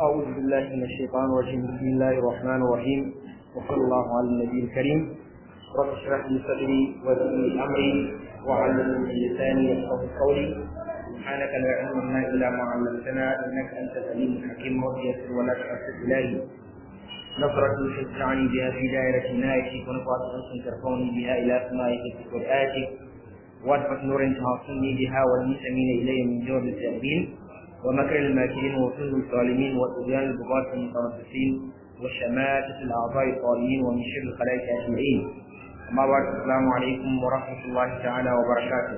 أعوذ بالله من الشيطان الرجيم بسم الله الرحمن الرحيم وصلى الله على النبي الكريم رب اشرح لي صدري ويسر لي أمري واحلل من لساني يفقهوا قولي سبحانك لا علم لنا إلا ما علمتنا إنك أنت العليم الحكيم رب يسر ولا تؤثر إلهي نصرة تشجعني بها في دائرة عنايتك ونفعة أنس ترفعني بها إلى سمائك وآتك وأدفة نور تعصمني بها والمسلمين إلي من جور التأمين ومكر الماكرين وصل الظالمين وطغيان البغاة المتربصين وشماتة الأعضاء الطالين ومن شر الخلائق أجمعين أما بعد السلام عليكم ورحمة الله تعالى وبركاته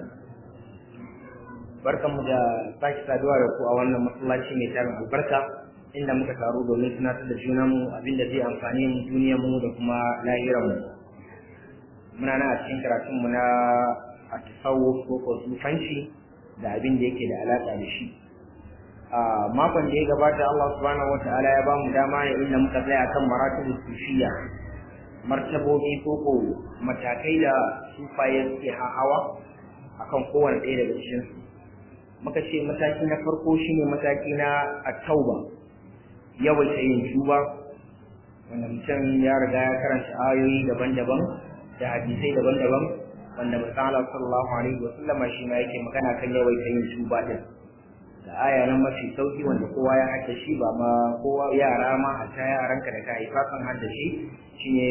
barkanmu da sake saduwa da ku a wannan masallaci mai tarin albarka inda muka taru domin tunatar da junanmu abinda zai amfani mu duniyarmu da kuma lahiranmu muna nan a cikin karatunmu na a tasawuf ko ko sufanci da abin da yake da alaka da shi a makon da ya gabata Allah subhanahu wataala ya bamu dama ne inda muka tsaya kan maratibul sufiya martabobi ko ko matakai da sufaye suke hawa akan kowane ɗaya daga cikin su muka ce mataki na farko shine mataki na at-tauba yawaita yin tuba wanda mutum ya riga ya karanta ayoyi daban-daban da hadisai daban-daban wanda misala sallallahu alaihi wa sallama shi ma yake magana kan yawaita yin tuba din da aya nan mafi sauki wanda kowa ya hadda shi ba ma kowa yara ma hatta yaranka da ka haifa kan hadda shi shine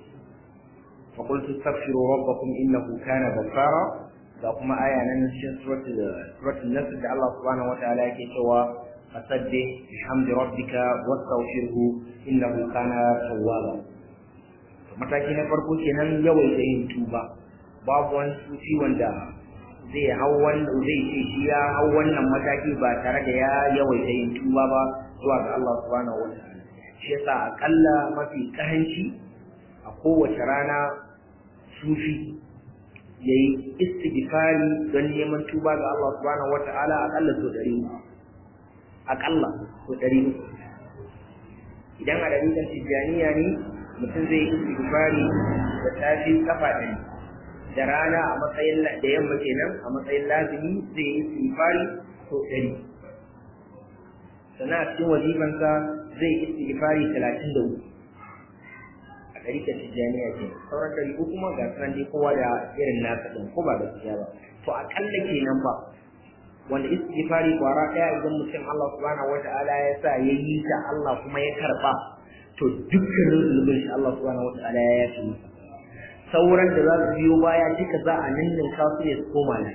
fa qul tastaghfiru rabbakum innahu kana ghaffara ga kuma aya nan cikin suratul suratul nasr da Allah subhanahu wataala yake cewa fasabbih bihamdi rabbika wastaghfirhu innahu kana tawwaba mataki na farko kenan yawaita yin tuba babu wani sufi wanda zai hau wannan zai ce shi ya hau wannan mataki ba tare da ya yawaita yin tuba ba zuwa ga Allah subhanahu wa ta'ala shi yasa akalla mafi karanci a kowace rana sufi yayi istighfari don neman tuba ga Allah subhanahu wa ta'ala akalla so dari akalla so dari idan a dalilan tijjaniya ne mutum zai istighfari da tafi kafa ɗari da rana a matsayin da yamma kenan a matsayin lazimi zai yi istighfari ko ɗari sannan a cikin wazifansa zai yi istighfari talatin da uku a ɗari ta tijjaniya ke sauran ɗari ko kuma ga sanan dai kowa da irin nasa ɗin ko ba gaskiya ba to aƙalla kenan ba wanda istighfari kwara ɗaya idan mutum Allah subhanahu wata'ala ya sa ya yi ta Allah kuma ya karɓa to dukkanin zunubin shi Allah subhanahu wata'ala ya yafe masa sauran da za su biyo baya duka za a nannin kasu ne su koma nan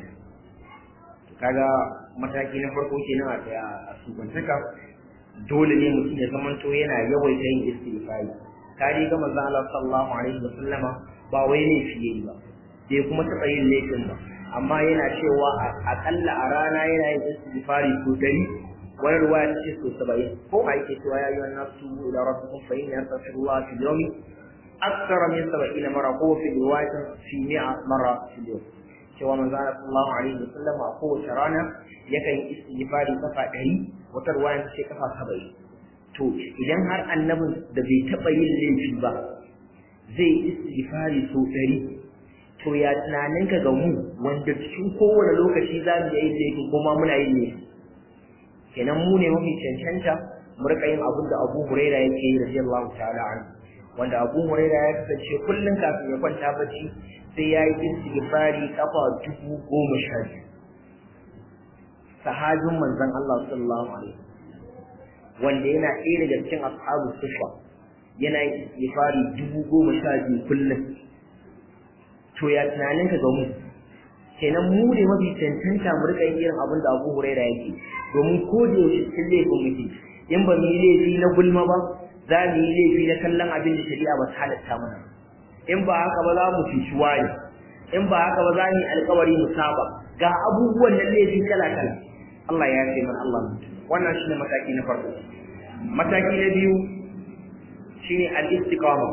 kaga mataki na farko kenan a tsaya a sukantaka dole ne mutum ya zamanto yana yawaita yin istighfari kare ga manzon Allah sallallahu alaihi wa sallama ba wai ne fiye ba bai kuma taɓa yin laifin ba amma yana cewa akalla a rana yana yin istighfari ko dari wani ruwaya ta ce so saba'in ko ma yake cewa ya yi wannan su ila rabbikum fa inni astaghfirullah fil yawmi أكثر من سبعين مرة هو في رواية في مئة مرة في اليوم cewa manzo Allah sallallahu alaihi wasallam a kowace rana yakan yi istighfari kafa ɗari wata ruwaya ce kafa saba'in to idan har annabin da bai taɓa yin laifi ba zai istighfari sau ɗari to ya tunanin ka ga mu wanda cikin kowane lokaci za mu yi laifi kuma muna yin laifi kenan mu ne mafi cancanta mu rika yin abin da Abu Huraira yake yi radiyallahu ta'ala anhu wanda abu huraira ya kasance kullum kafin ya kwanta bacci sai ya yi istighfari kafa dubu goma sha biyu sahabin manzon Allah sallallahu alaihi wanda yana ɗaya daga cikin ashabu sufa yana yin istighfari dubu goma sha biyu kullum to ya tunanin ka ga mu kenan mu ne mafi cancanta mu rika yin irin abin da abu huraira yake domin ko da yaushe cikin laifin muke in ba mu yi laifi na gulma ba za mu yi laifi na kallon abin da shari'a ba ta halatta mana in ba haka ba za mu fici wani in ba haka ba za mu yi alkawari mu saba ga abubuwan nan laifi kala kala Allah ya ce mana Allah wannan shine mataki na farko mataki na biyu shine al-istiqama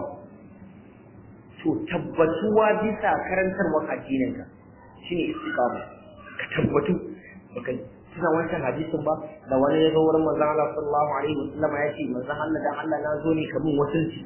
to tabbatuwa bisa karantarwar addininka shine istiqama ka tabbatu baka suna wancan hadisin ba da wani ya zo wurin manzon Allah sallallahu alaihi wasallam ya ce manzon Allah dan Allah na zo ne kamin wasanci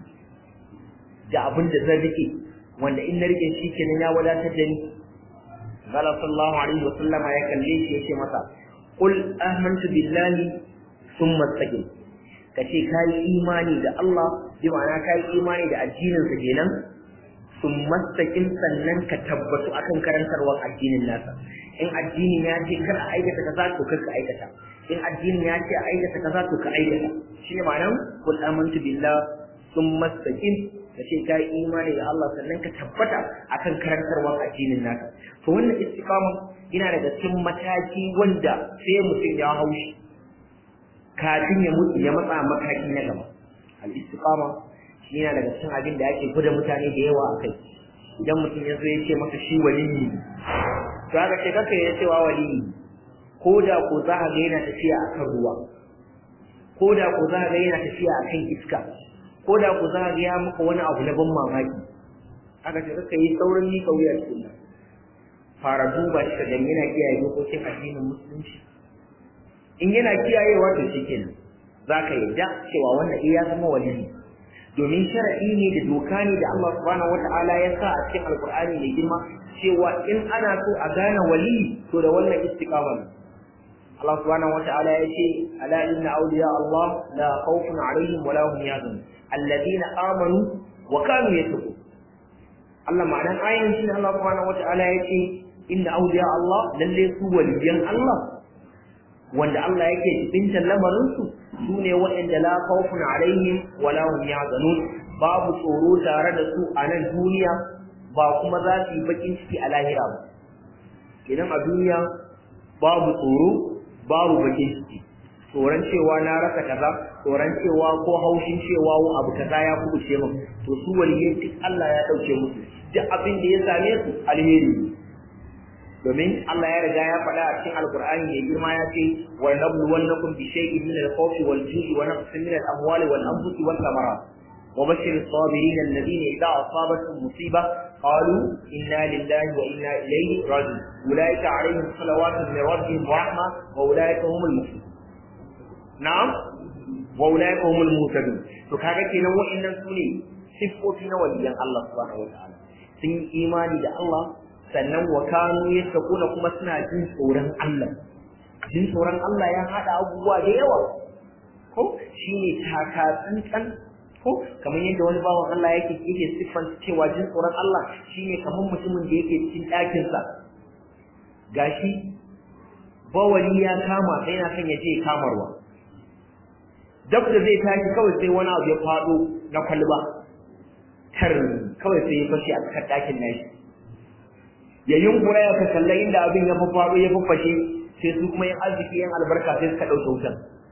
da abin da zan rike wanda in na rike shi kenan ya wadatar da ni Allah sallallahu alaihi wasallam ya kalle shi ya ce masa qul amantu billahi thumma istaqim ka ce ka yi imani da Allah bi ma'ana ka yi imani da addininsa kenan sun mastakin sannan ka tabbatu akan karantarwar addinin nasa in addinin ya ce kar a aikata kaza to kar ka aikata in addinin ya ce a aikata kaza to ka aikata shi ne ma'anar kul amantu billah sun mastakin ka ce ka yi imani da Allah sannan ka tabbata akan karantarwar addinin nasa to wannan istiqama yana daga cikin mataki wanda sai mutum ya haushi kafin ya mutu ya matsa mataki na gaba al-istiqama shi yana daga cikin abin da ake gwada mutane da yawa akai idan mutum ya zo ya ce maka shi waliyi to aka ce kaka ya cewa waliyi ko da ko za ka ga yana tafiya akan ruwa ko da ko za ka ga yana tafiya akan iska ko da ko za ka ga ya maka wani abu na ban mamaki aka ce kaka yi saurin ni kauya cikin nan fara duba shi da yana kiyaye dokokin addinin musulunci in yana kiyayewa to shikenan zaka yarda cewa wannan iya zama waliyi domin shar'i ne da doka ne da Allah subhanahu wata'ala ya sa a cikin alkur'ani mai girma cewa in ana so a gane wali to da wannan istiqama ne Allah subhanahu wata'ala ya ce ala inna awliya Allah la khawfun alaihim wa la hum yahzanun alladhina amanu wa kanu yattaqun Allah ma'anan ayan shi Allah subhanahu wata'ala ya ce inna awliya Allah lalle su waliyan Allah wanda Allah yake jibinta lamarinsu su ne waɗanda la khawfun alaihim wa la hum yahzanun babu tsoro tare da su a nan duniya ba kuma za su yi bakin ciki a lahira ba idan a duniya babu tsoro babu bakin ciki tsoron cewa na rasa kaza tsoron cewa ko haushin cewa abu kaza ya kubuce min to su waliyai duk Allah ya dauke musu duk abin da ya same su alheri domin Allah ya riga ya faɗa a cikin Alƙur'ani mai girma ya ce wa nabluwannakum bi shay'in min al-khawfi wal ju'i wa naqsin min al-amwali wal anfusi wal thamarat wa bashir as-sabirin alladhina idha asabatuhum musiba qalu inna lillahi wa inna ilayhi raji'un ulaika alayhim salawatun min rabbihim wa rahma wa ulaika humul muhtadun na'am wa ulaika humul muhtadun to kaga kenan wa'annan sune sifofi na waliyan Allah subhanahu wa ta'ala sun yi imani da Allah sannan wa kanu yattaquna kuma suna jin tsoron Allah jin tsoron Allah ya hada abubuwa da yawa ko shine taka tsantsan ko kamar yadda wani bawan Allah yake yake siffan cewa jin tsoron Allah shine kamar mutumin da yake cikin ɗakin sa gashi bawali ya kama sai yana son ya je kamarwa dab da zai tashi kawai sai wani abu ya faɗo na kwalba tar kawai sai ya fashe a cikin ɗakin nashi ya yunkura ya kalla inda abin ya faɗo ya fafashe sai su kuma yin arziki yan albarka sai suka ɗauke wutan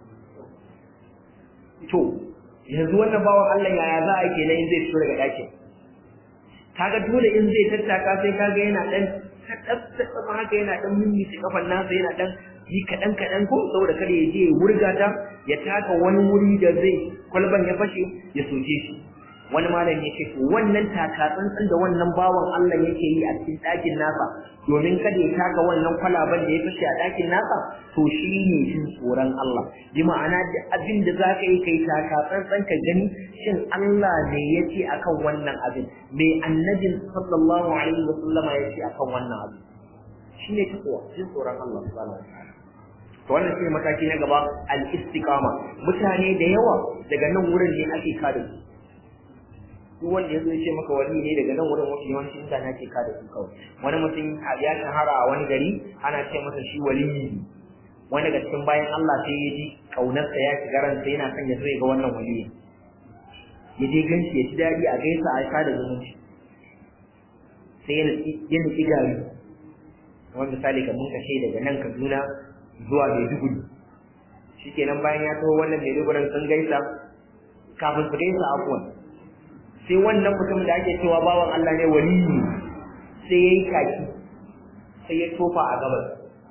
to yanzu wannan bawan Allah yaya za a yi kenan in zai fito daga ɗakin kaga dole in zai tattaka sai kaga yana ɗan kaɗan haka yana ɗan mimmice kafan nasa yana ɗan yi kaɗan kaɗan ko saboda kada ya je ya wurga ta ya taka wani wuri da zai kwalban ya fashe ya soke shi wani malam ya ce to wannan takatsantsan da wannan bawan Allah yake yi a cikin ɗakin nasa domin kada ya taka wannan kwalaban da ya fashe a ɗakin nasa to shi ne jin tsoron Allah bi ma'ana da abin da za ka yi kai takatsantsan ka gani shin Allah ne ya ce akan wannan abin me annabin sallallahu alaihi wa sallama ya ce akan wannan abin shi ne takwa jin tsoron Allah subhanahu wa ta'ala to wannan shi mataki na gaba al-istiqama mutane da yawa daga nan wurin ne ake kada su duk wanda ya zo ya ce maka wani ne daga nan wurin wasu yawancin mutane ke kada su kawai wani mutum ya shahara a wani gari ana ce masa shi waliyi wani daga cikin bayan Allah sai ya ji kaunarsa ya shiga ransa yana son ya zo ya ga wannan waliyi ya je ganshi ya ji daɗi a gaisa a sada zumunci sai ya nufi gari kamar misali kamar kashe daga nan Kaduna zuwa Maiduguri shikenan bayan ya taho wannan Maiduguri sun gaisa kafin su gaisa afuwan sai wannan mutum da ake cewa bawan Allah ne waliyi sai yayi kaki sai ya tofa a gabas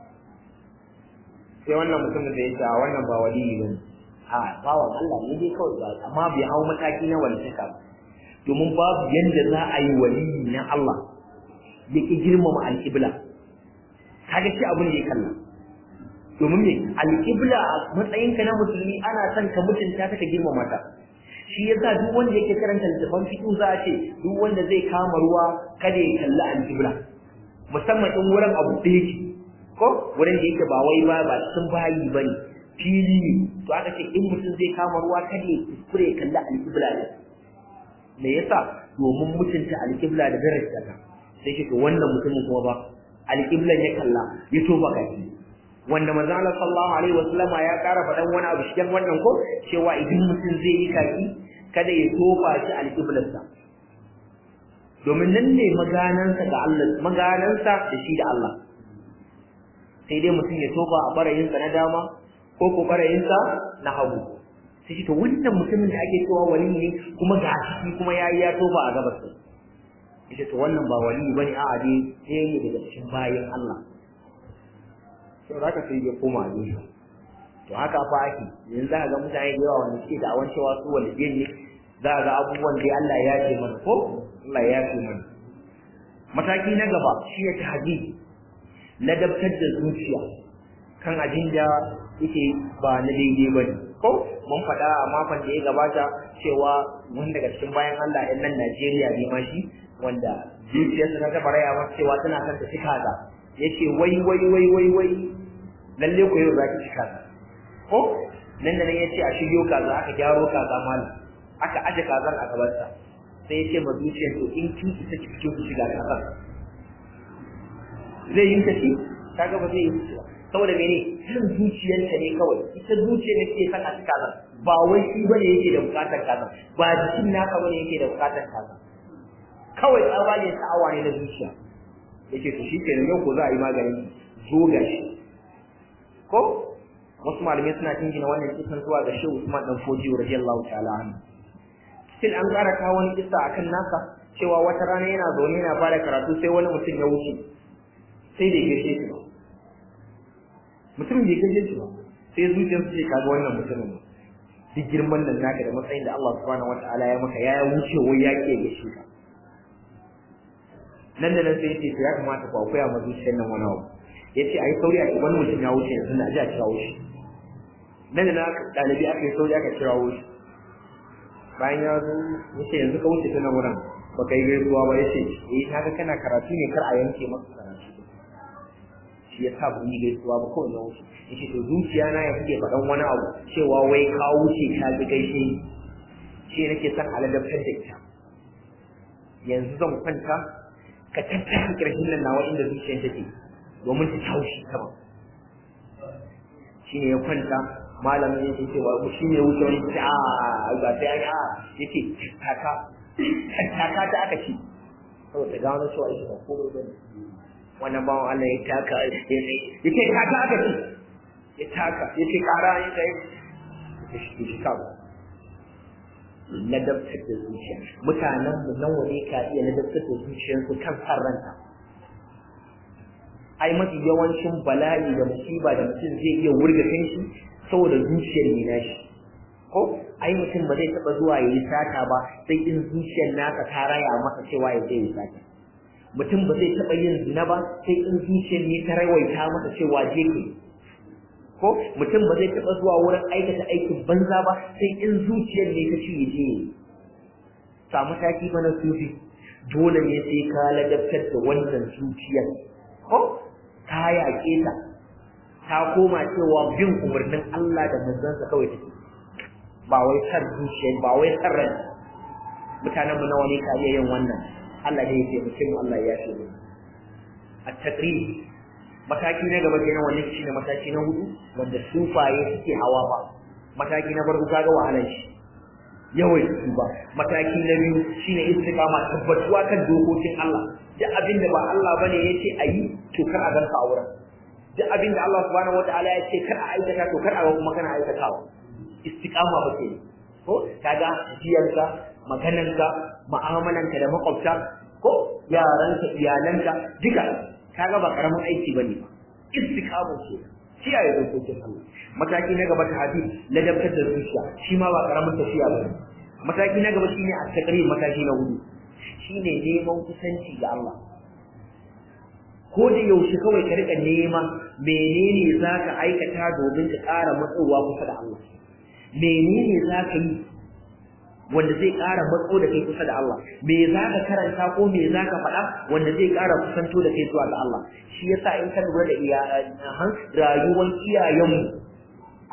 sai wannan mutum da ya ce wannan ba waliyi bane a bawan Allah ne dai kawai ba amma bai hau mataki na walitaka ba domin babu yanda za a yi waliyi na Allah ya ki girmama alƙibla kaga shi abin da ya kalla domin me alƙibla a matsayinka na musulmi ana son ka mutunta ta ka girmama ta shi yasa duk wanda yake karanta littafin fiqh za a ce duk wanda zai kama ruwa kada ya kalli alƙibla musamman in wurin abu ɗaya yake ko wurin da yake ba wai ba ba sun bayi bane fili ne to aka ce in mutum zai kama ruwa kada ya kuskure ya kalli alƙibla ne me yasa domin mutunta alƙibla da daraja ta sai shi to wannan mutumin kuma ba alƙiblan ya kalla ya toba gashi wanda manzo Allah sallallahu alaihi wasallam ya ƙara faɗan wani abu cikin wannan ko cewa idan mutum zai yi kaki kada ya tofa shi alƙiblarsa domin nan ne maganansa ga Allah maganansa da shi da Allah sai dai mutum ya tofa a barayinsa na dama ko ko barayinsa na hagu sai shi to wannan mutumin da ake cewa wali ne kuma ga shi kuma yayi ya tofa a gabas ita to wannan ba wali bane a'a dai sai ne daga cikin bayin Allah sai zaka sai ya koma ne to haka fa ake yanzu za ka ga mutane da yawa wanda suke da awan cewa su waliyan ne za ka ga abubuwan da Allah ya ce mana ko Allah ya ce mana mataki na gaba shi ne tahdi ladabtar da zuciya kan abin da yake ba na daidai ba ne ko mun faɗa a makon da ya gabata cewa wani daga cikin bayan Allah ɗan nan Najeriya ne ma shi wanda zuciyarsa ta taɓa raya masa cewa tana son ta cika ta yace wai wai wai wai wai lalle ko yau za ki cika ta ko nan da nan yace a shiryo kaza aka gyaro kaza malam aka aje kazan a gabansa sai yace ma zuciyar to in kin isa ki fito ki shiga kazan zai yi kashi kaga ba zai yi ba saboda mene jin zuciyarta ne kawai ita zuciyar ne ke son a cika kazan ba wai shi bane yake da bukatar kazan ba jikin naka bane yake da bukatar kazan kawai tsabagen sa'awa ne na zuciya yake to shi kenan yau ko za a yi maganin zo ga shi ko wasu malamai suna jingina wannan kisan zuwa ga shehu Usman dan Foji radiyallahu ta'ala anhu sai an ƙara kawo wani kissa akan nasa cewa wata rana yana zaune yana bada karatu sai wani mutum ya wuce sai da gaishe shi ba mutum bai gaishe shi ba sai zuciyarsa ce kaga wannan mutumin ba duk girman nan naka da matsayin da Allah subhanahu wataala ya maka ya wuce wai ya ke gaishe ka nan da nan sai yace ya kamata ku akwai ma zuciyar nan wani abu yace ayi sauri a wani mutum ya wuce yanzu na ji a kirawo shi nan da nan dalibi aka yi sauri aka kirawo shi bayan ya zo yace yanzu ka wuce ta nan wurin baka yi gaisuwa ba yace eh kaga kana karatu ne kar a yanke maka karatu shi ya sa ban yi gaisuwa ba kawai na wuce yace to zuciya na ya kuke faɗan wani abu cewa wai ka wuce ka ji gaishe shi nake son aladabtar da ita yanzu zan kwanta ka tattara ƙarshen nan nawa inda zuciyar take domin ta taushi sama shine ya kwanta malamin yake cewa shi ne wuce wani ta a ga sai a yake taka taka ta aka ci saboda gano cewa ita ba komai bane wannan bawan Allah ya taka ya ce taka aka ci ya taka ya ce kara ya ce ya shi kawo ladabtar da zuciya mutanen mu nawa ne ka iya ladabtar da zuciyarsu kan san ranta ai mafi yawancin bala'i da musiba da mutum zai iya wurga kanshi saboda zuciyar ne nashi ko ai mutum ba zai taba zuwa yayi sata ba sai in zuciyar nasa ta raya masa cewa ya je yi sata mutum ba zai taba yin zina ba sai in zuciyar ne ta rawaita masa cewa je ke ko mutum ba zai taɓa zuwa wurin aikata aikin banza ba sai in zuciyar ne ta ce ya je samu taki mana sufi dole ne sai ka ladabtar da wannan zuciyar ko ta yaƙe ta ta koma cewa bin umarnin Allah da manzansa kawai take ba wai san zuciyar ba wai san ran mutanen mu nawa ne ka iya yin wannan Allah ne ya taimake mu Allah ya yafe mu at-taqrib mataki na gaba kenan wannan shine mataki na hudu wanda sufaye suke hawa ba mataki na farko kaga wahalar shi yawai su ba mataki na biyu shine istiqama tabbatuwa kan dokokin Allah duk abin da ba Allah bane yace ayi to kar a ganka a wurin duk abin da Allah subhanahu wataala ya ce kar a aikata to kar a ga kuma kana aikatawa istiqama ba ke ko kaga jiyarka maganarka mu'amalanka da makwabta ko yaranka iyalanka duka kaga ba karamin aiki bane ba istiqama ce kiyaye dokokin Allah mataki na gaba ta hadisi ladabtar da zuciya shi ma ba karamin tafiya bane mataki na gaba shine at-taqrir mataki na hudu shine neman kusanci ga Allah ko da yaushe kawai ka rika nema menene zaka aikata domin ka ƙara matsowa kusa da Allah menene zaka yi wanda zai ƙara matso da kai kusa da Allah me za ka karanta ko me za ka faɗa wanda zai ƙara kusanto da kai zuwa ga Allah shi yasa in ka lura da rayuwar iyayenmu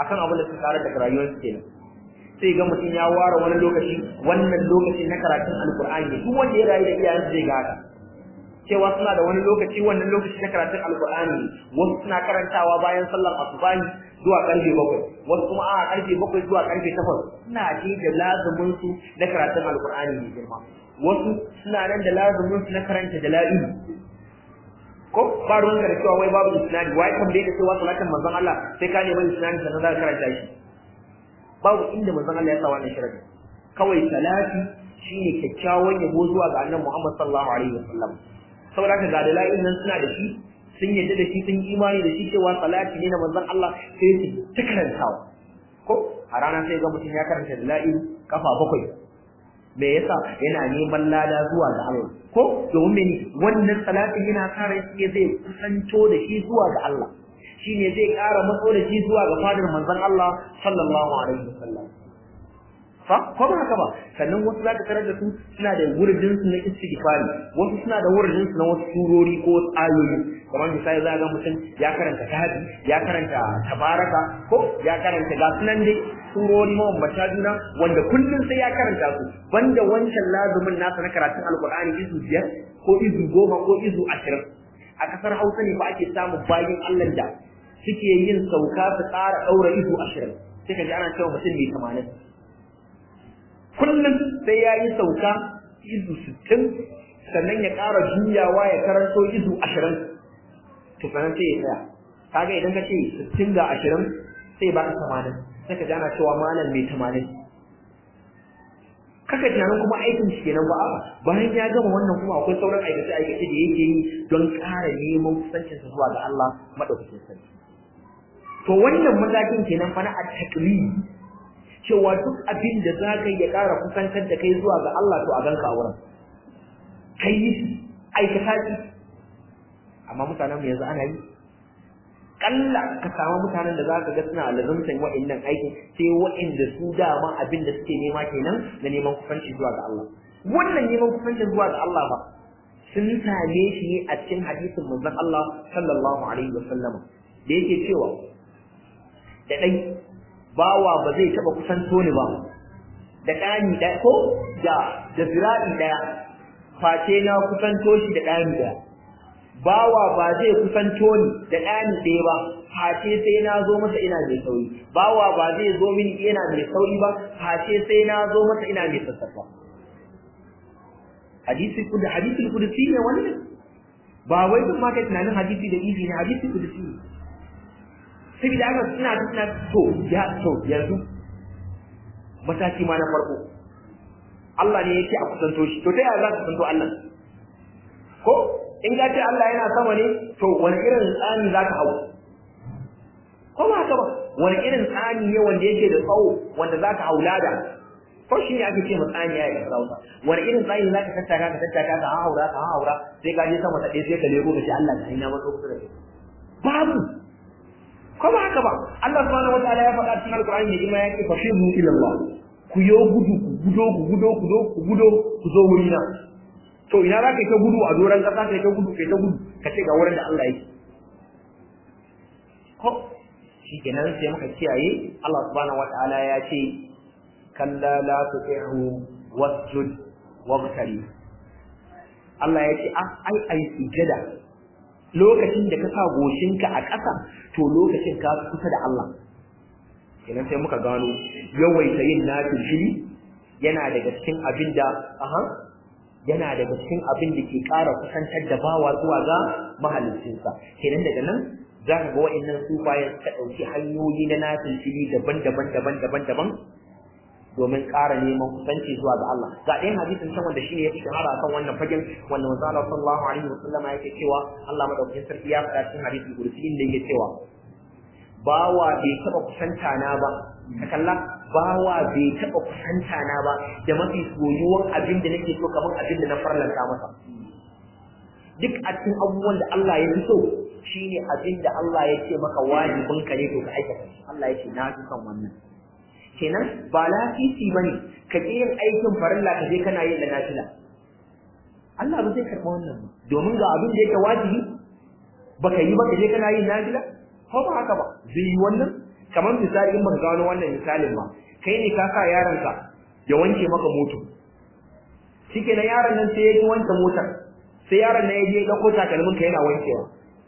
akan abin da suka tsara daga rayuwarsu kenan sai ga mutum ya ware wani lokaci wannan lokaci na karatun alkur'ani ne duk wanda ya rayu da iyayensa zai ga haka cewa suna da wani lokaci wannan lokaci na karatun alkur'ani ne wasu suna karantawa bayan sallar asubahi zuwa karfe bakwai wasu kuma a karfe bakwai zuwa karfe takwas suna ji da lazumin su na karatun alkur'ani ne girma wasu suna nan da lazumin su na karanta da la'ilu ko ba ruwan da cewa wai babu isnadi wai kan bai da cewa salatin manzon Allah sai ka nemi isnadi sannan za ka karanta shi babu inda manzon Allah ya sa wannan sharadi kawai salati shine kyakkyawan yabo zuwa ga annabi Muhammad sallallahu alaihi wasallam saboda haka ga dalailin nan suna da shi sun yadda da shi sun imani da shi cewa salati ne na manzon Allah sai su ta karantawa ko a rana sai ga mutum ya karanta dalail kafa bakwai me yasa yana neman lada zuwa ga Allah ko domin wannan salatin yana kare shi zai kusanto da shi zuwa ga Allah shine zai ƙara matso da shi zuwa ga fadar manzon Allah sallallahu alaihi wasallam fa ko ba haka ba sannan wasu zaka tarar da su suna da wuridin su na istighfari wasu suna da wuridin su na wasu surori ko wasu ayoyi kamar misali za ga mutum ya karanta tahadi ya karanta tabaraka ko ya karanta ga sunan dai surori mabambanta juna wanda kullum sai ya karanta su banda wancan lazumin nasa na karatun alkur'ani izu biyar ko izu goma ko izu ashirin a kasar hausa ne ba ake samun bayin allah da suke yin sauka su ƙara ɗaura izu ashirin sai ka ji ana cewa mutum mai tamanin kullum sai ya yi sauka izu sittin sannan ya ƙara juyawa ya karanto izu ashirin to sannan sai ya tsaya kaga idan ka ce sittin ga ashirin sai ba ka tamanin sai ka ji ana cewa malam mai tamanin kaka tunanin kuma aikin shi kenan ba bayan ya gama wannan kuma akwai sauran aikace aikace da yake yi don ƙara neman kusancinsa zuwa ga Allah madaukakin sarki to wannan matakin kenan fa na at-taqlid cewa duk abin da za ka ya ƙara kusantar da kai zuwa ga Allah to a ganka a wurin kai yi aikata shi amma mutanen mu yanzu ana yi kalla ka samu mutanen da za ka ga suna lazumtan wa'annan aikin sai wa'anda su dama abin da suke nema kenan na neman kusanci zuwa ga Allah wannan neman kusanci zuwa ga Allah ba sun same shi ne a cikin hadisin manzon Allah sallallahu alaihi wasallam da yake cewa da dai bawa ba zai taba kusanto ni ba da ɗani ɗaya ko da da zira'i ɗaya face na kusanto shi da ɗani ɗaya bawa ba zai kusanto ni da ɗani ɗaya ba face sai na zo masa ina mai sauri bawa ba zai zo mini ina mai sauri ba face sai na zo masa ina mai sassafa hadisi kudu hadisi kudusi ne wannan ba wai duk ma kai tunanin hadisi da izi ne hadisi kudusi ne saboda haka suna suna to ya to yanzu mataki ma na farko Allah ne yake a kusanto shi to ta yaya za ka kusanto Allah ko in ka ce Allah yana sama ne to wani irin tsani za ka hau ko ba haka ba wani irin tsani ne wanda yake da tsawo wanda za ka hau lada ko shi ne ake ce ma tsani ya yi sauka wani irin tsani za ka tattaka ka tattaka ka haura ka haura sai ka je sama ta ɗaya sai ka leko ka ce Allah ka hanya maso kusa da kai babu ko ba haka ba Allah subhanahu wataala ya faɗa cikin alqur'ani ne kuma ya ce fashiru ila Allah ku yo gudu ku gudo ku gudo ku zo ku gudo ku zo wurina to ina za ka yi ta gudu a doron ƙasa ka yi ta gudu ka yi ta gudu ka ce ga wurin da Allah yake ko shi kenan sai muka kiyaye Allah subhanahu wataala ya ce kalla la tuti'hu wasjud wabtali Allah ya ce ai ai sujada lokacin da ka sa goshinka a ƙasa to lokacin ka kusa da Allah kenan sai muka gano yawaita yin nafil yana daga cikin abin da aha yana daga cikin abin da ke ƙara kusantar da bawa zuwa ga mahaliccinsa kenan daga nan za ka ga wa'annan sufayen suka ɗauki hanyoyi na nafilfili daban-daban daban-daban daban domin ƙara neman kusanci zuwa ga Allah ga ɗayan hadisin can wanda shine ya fi shahara kan wannan fagen wanda manzo Allah sallallahu alaihi wasallama yake cewa Allah madaukakin sarki ya faɗa cikin hadisin kursi inda yake cewa bawa bai taɓa kusanta na ba ka kalla bawa bai taɓa kusanta na ba da mafi soyuwan abin da nake so kamar abin da na farlanta masa duk a cikin abubuwan da Allah ya fi so shine abin da Allah ya ce maka wajibin ka ne to ka aikata Allah ya ce na fi son wannan kenan ba lafisi bane ka je yin aikin farilla ka je kana yin da nafila Allah ba zai karɓa wannan ba domin ga abin da yake wajibi baka yi ba ka je kana yin nafila ko ba haka ba zai yi wannan kamar misali in baka gano wannan misalin ba kai ne ka sa yaronka ya wanke maka moto shike na yaron nan sai ya ji wanke motar sai yaron nan ya je ya dauko takalmin ka yana wankewa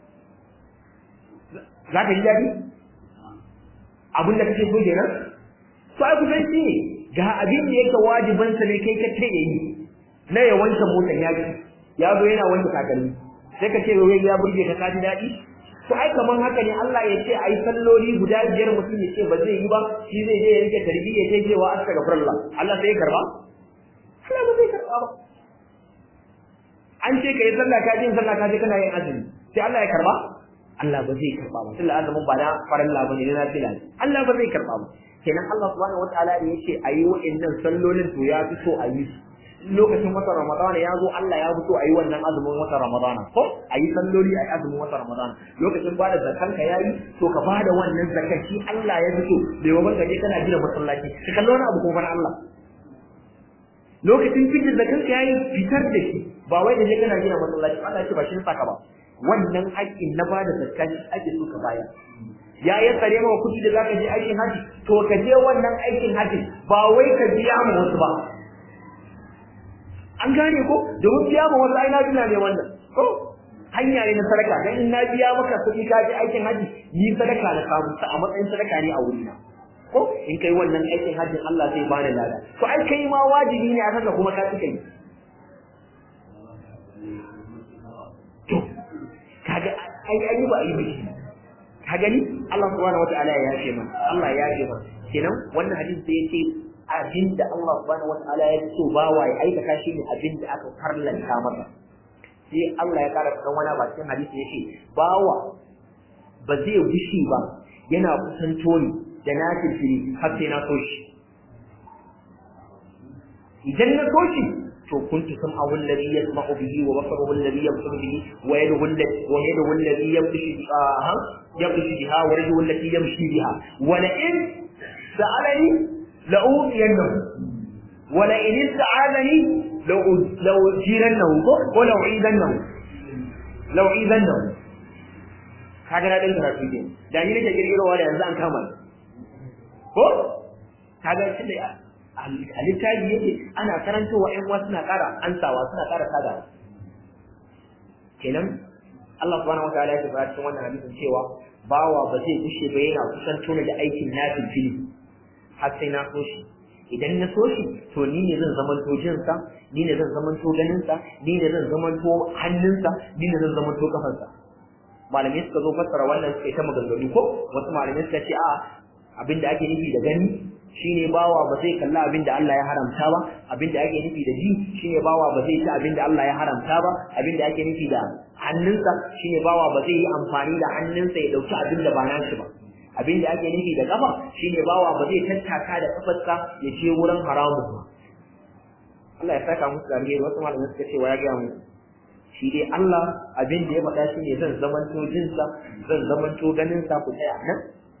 za ka ji daɗi abin da kake so kenan to ai kusan shi ne ga abin da yake wajibansa ne kai ka ce yayi na ya wanke motar ya ji ya zo yana wanke takalmi sai ka ce wai ya burge ka ka ji daɗi to ai kaman haka ne Allah ya ce ai salloli guda biyar mutum ya ce ba zai yi ba shi zai je ya rike tarbiyya sai cewa astaghfirullah Allah sai ya karba Allah ba zai karba ba an ce kai sallah ka ji sallah ka ji kana yin azumi sai Allah ya karba Allah ba zai karba ba tunda azumin ba na farilla bane na nafila Allah ba zai karba ba kenan Allah subhanahu wataala da yace ayi wa'annan sallolin to ya fi so a yi su lokacin watan Ramadana ya zo Allah ya fito a yi wannan azumin watan Ramadana ko a yi salloli a yi azumin watan Ramadana lokacin ba da zakan ka yayi to ka bada wannan zakan shi Allah ya fito bai wa banka je kana gina masallaci ka kallo wani abu ko bana Allah lokacin fitar zakan ka yayi fitar da shi ba wai da je kana gina masallaci Allah ya ce ba shi saka ba wannan haƙƙin na bada zakan shi ake so ka bayar ya yi tsare maka kuɗi da zaka je aikin haji to ka je wannan aikin haji ba wai ka biya mu wasu ba an gane ko domin biya ma wasu ai na ne wannan ko hanya ne na sadaka dan in na biya maka kuɗi ka je aikin haji ni sadaka na samu ta a matsayin sadaka ne a wurina ko in kai wannan aikin hajjin Allah zai bani lada to ai kai ma wajibi ne a kanka kuma ka tuka yi to kaga ai ai ba ai biki ka gani Allah subhanahu wataala ya yafe mana Allah ya yafe mana kenan wannan hadisi sai yace abinda Allah subhanahu wataala ya so bawa ya aikata shi ne abinda aka farlanta masa sai Allah ya kara kan wani ba cikin hadisi yace bawa ba zai gushi ba yana kusanto ni da na fili har sai na so shi idan na so shi to kuntu sam'ahu alladhi yasma'u bihi wa basaruhu alladhi yabsuru bihi wa yaduhu alladhi wa yaduhu alladhi yabshu ha yabshu biha wa rajuluhu allati yamshi biha wa la in sa'alani la udiyannahu wa la in ista'adani la ujirannahu wa la u'idannahu la u'idannahu kaga na dan karatu ne da ni nake kirkirowa da yanzu an kama ko kaga shi da a littafi yake ana karantowa ƴan uwa suna ƙara ansawa suna ƙara sadawa kenan Allah subhanahu wataala ya tabbata cikin wannan hadisin cewa bawa ba zai kushe ba yana kusan tona da aikin nafil fili har sai na so shi idan na so shi to ni ne zan zamanto jinsa ni ne zan zamanto ganinsa ni ne zan zamanto hannunsa ni ne zan zamanto kafarsa malamai suka zo fassara wannan suka yi ta maganganu ko wasu malamai suka ce a abinda ake nufi da gani shine bawa ba zai kalla abinda Allah ya haramta ba abinda ake nufi da ji shine bawa ba zai ci abinda Allah ya haramta ba abinda ake nufi da hannunsa shine bawa ba zai yi amfani da hannunsa ya dauki abinda ba nashi ba abinda ake nufi da kafa shine bawa ba zai tattaka da kafarsa ya je wurin haramun ba Allah ya saka musu da alheri wasu malamai suka ce wa ya ga mu shi dai Allah abin da ya faɗa shi ne zan zamanto jinsa zan zamanto ganinsa ku tsaya nan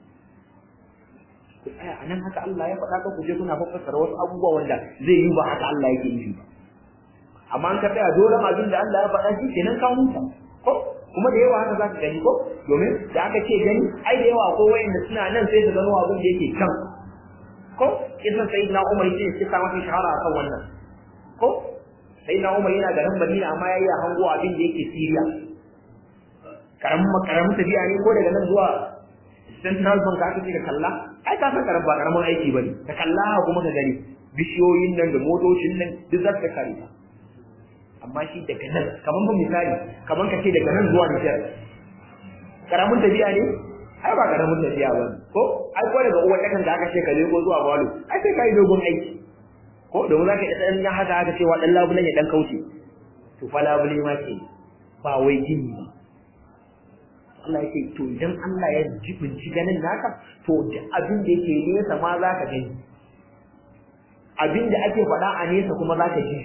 ku tsaya a nan haka Allah ya faɗa ka ku je kuna fassara wasu abubuwa wanda zai yi ba haka Allah yake nufi ba amma an ka tsaya dole abin da Allah ya faɗa shi kenan ka huta ko kuma da yawa haka za ka gani ko domin da aka ce gani ai da yawa ko wayanda suna nan sai su gano abin da yake kan ko kisan sayyidina Umar yake shi sa masa shahara akan wannan ko sai na Umar yana garin Madina amma yayi hango abin da yake Syria karamin karamin tafiya ne ko daga nan zuwa Central Bank aka ce ka kalla ai ka san karam ba karamin aiki bane ka kalla kuma ka gani bishiyoyin nan da motocin nan duk za ka kare ka amma shi daga nan kaman ba misali kaman ka ce daga nan zuwa Niger karamin tafiya ne ai ba karamin tafiya ba ko ai ko daga uwa takan da aka ce ka lego zuwa Balo ai sai ka yi dogon aiki ko domin zaka iya dan haka haka cewa dan labulan ya dan kauce to fa labule ma ke ba wai gini ba Allah yake to idan Allah ya jibinci ganin naka to duk abin da yake nesa ma zaka gani abin da ake faɗa a nesa kuma zaka ji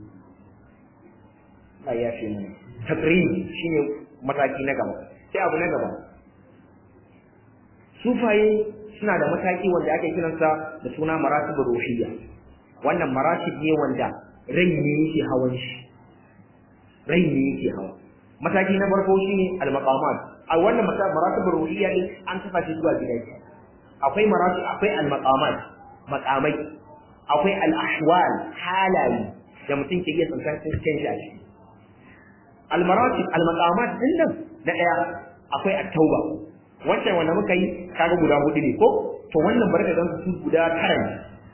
Allah ya fi mana takrim shine mataki na gaba sai abu na gaba sufaye suna da mataki wanda ake kiransa da suna maratibur ruhiyya wannan maratib ne wanda rai ne yake hawan shi rai ne yake hawa mataki na farko shine al-maqamat a wannan maratib ruhiyya ne an kafa shi zuwa gida akwai maratib akwai al-maqamat maqamai akwai al-ahwal halaye da mutum ke iya tsantar cikin shi a ciki al-maratib al-maqamat din nan na daya akwai at-tauba wancan wanda muka yi kaga guda hudu ne ko to wannan barka dan su guda tara ne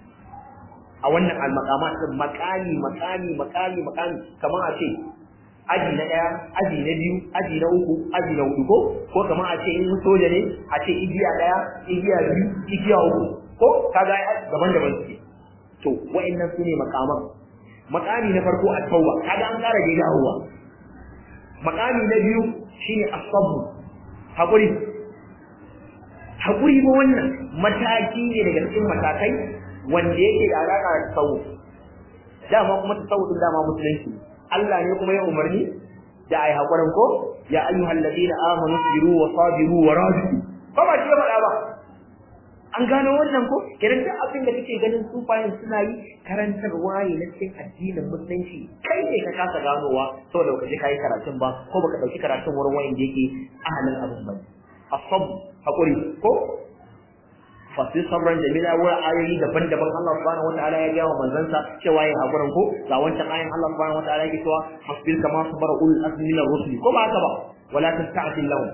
a wannan al-maqamat din makami makami makami makami kamar a ce aji na ɗaya aji na biyu aji na uku aji na hudu ko ko kamar a ce in soja ne a ce igiya ɗaya igiya biyu igiya uku ko kaga daban-daban suke to wa'annan su ne makaman makami na farko a tauba kaga an ƙara daidai hawa makami na biyu shine asabu haƙuri haƙuri ba wannan mataki ne daga cikin matakai wanda yake da alaƙa da tsawo dama kuma tsawo din dama musulunci Allah ne kuma ya umarni da ai hakurin ko ya ayyuhal ladina amanu sabiru wa sabiru wa rabitu ba ba shi faɗa ba an gano wannan ko kiran duk abin da kake ganin sufayin suna yi karantarwa ne na cikin addinin musulunci kai ne ka kasa ganowa saboda baka je kai karatun ba ko baka dauki karatun wurin wanda yake ahalin abin ba asab hakuri ko fasir sabran jamila wurin ayoyi daban-daban Allah subhanahu wataala ya gawa manzansa cewa yin hakurin ko ga wancan ayin Allah subhanahu wataala yake cewa hasbir kama sabara ulul azmi min ar-rusul ko ba haka ba wala tasta'jil lahum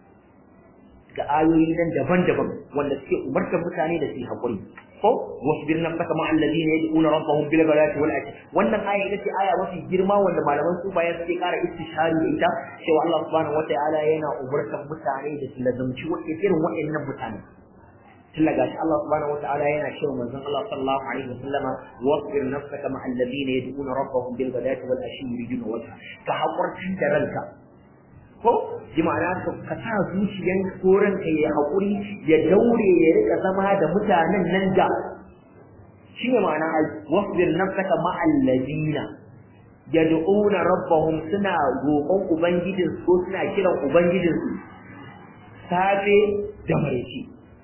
ga ayoyi nan daban-daban wanda suke umartar mutane da su hakuri ko wasbir nafsaka ma alladhina yad'una rabbahum bil ghadati wal ashi wannan aya ita ce aya mafi girma wanda malaman sufaya suke kara istishari da ita cewa Allah subhanahu wataala yana umartar mutane da su lazumci wa'in irin wa'annan mutane tilla gashi Allah subhanahu wataala yana cewa manzon Allah sallallahu alaihi wasallama wasbir nafsaka ma alladhina yad'una rabbahum bil ghadati wal ashi yuriduna wajha ka hakurtin da ranka ko ji ma'ana ka sa zuciyan koran ka ya hakuri ya daure ya rika zama da mutanen nan da shi ne ma'ana ai wasbir nafsaka ma alladhina yad'una rabbahum suna roƙon ubangijinsu ko suna kiran ubangijinsu safe da maraice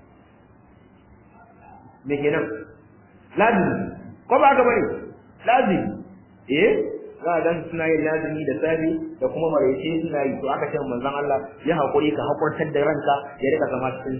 me kenan lazimi ko ba ka bane lazimi eh za a suna yin lazimi da safi da kuma maraice suna yi to aka ce manzon Allah ya hakuri ka hakurtar da ranka ya rika zama cikin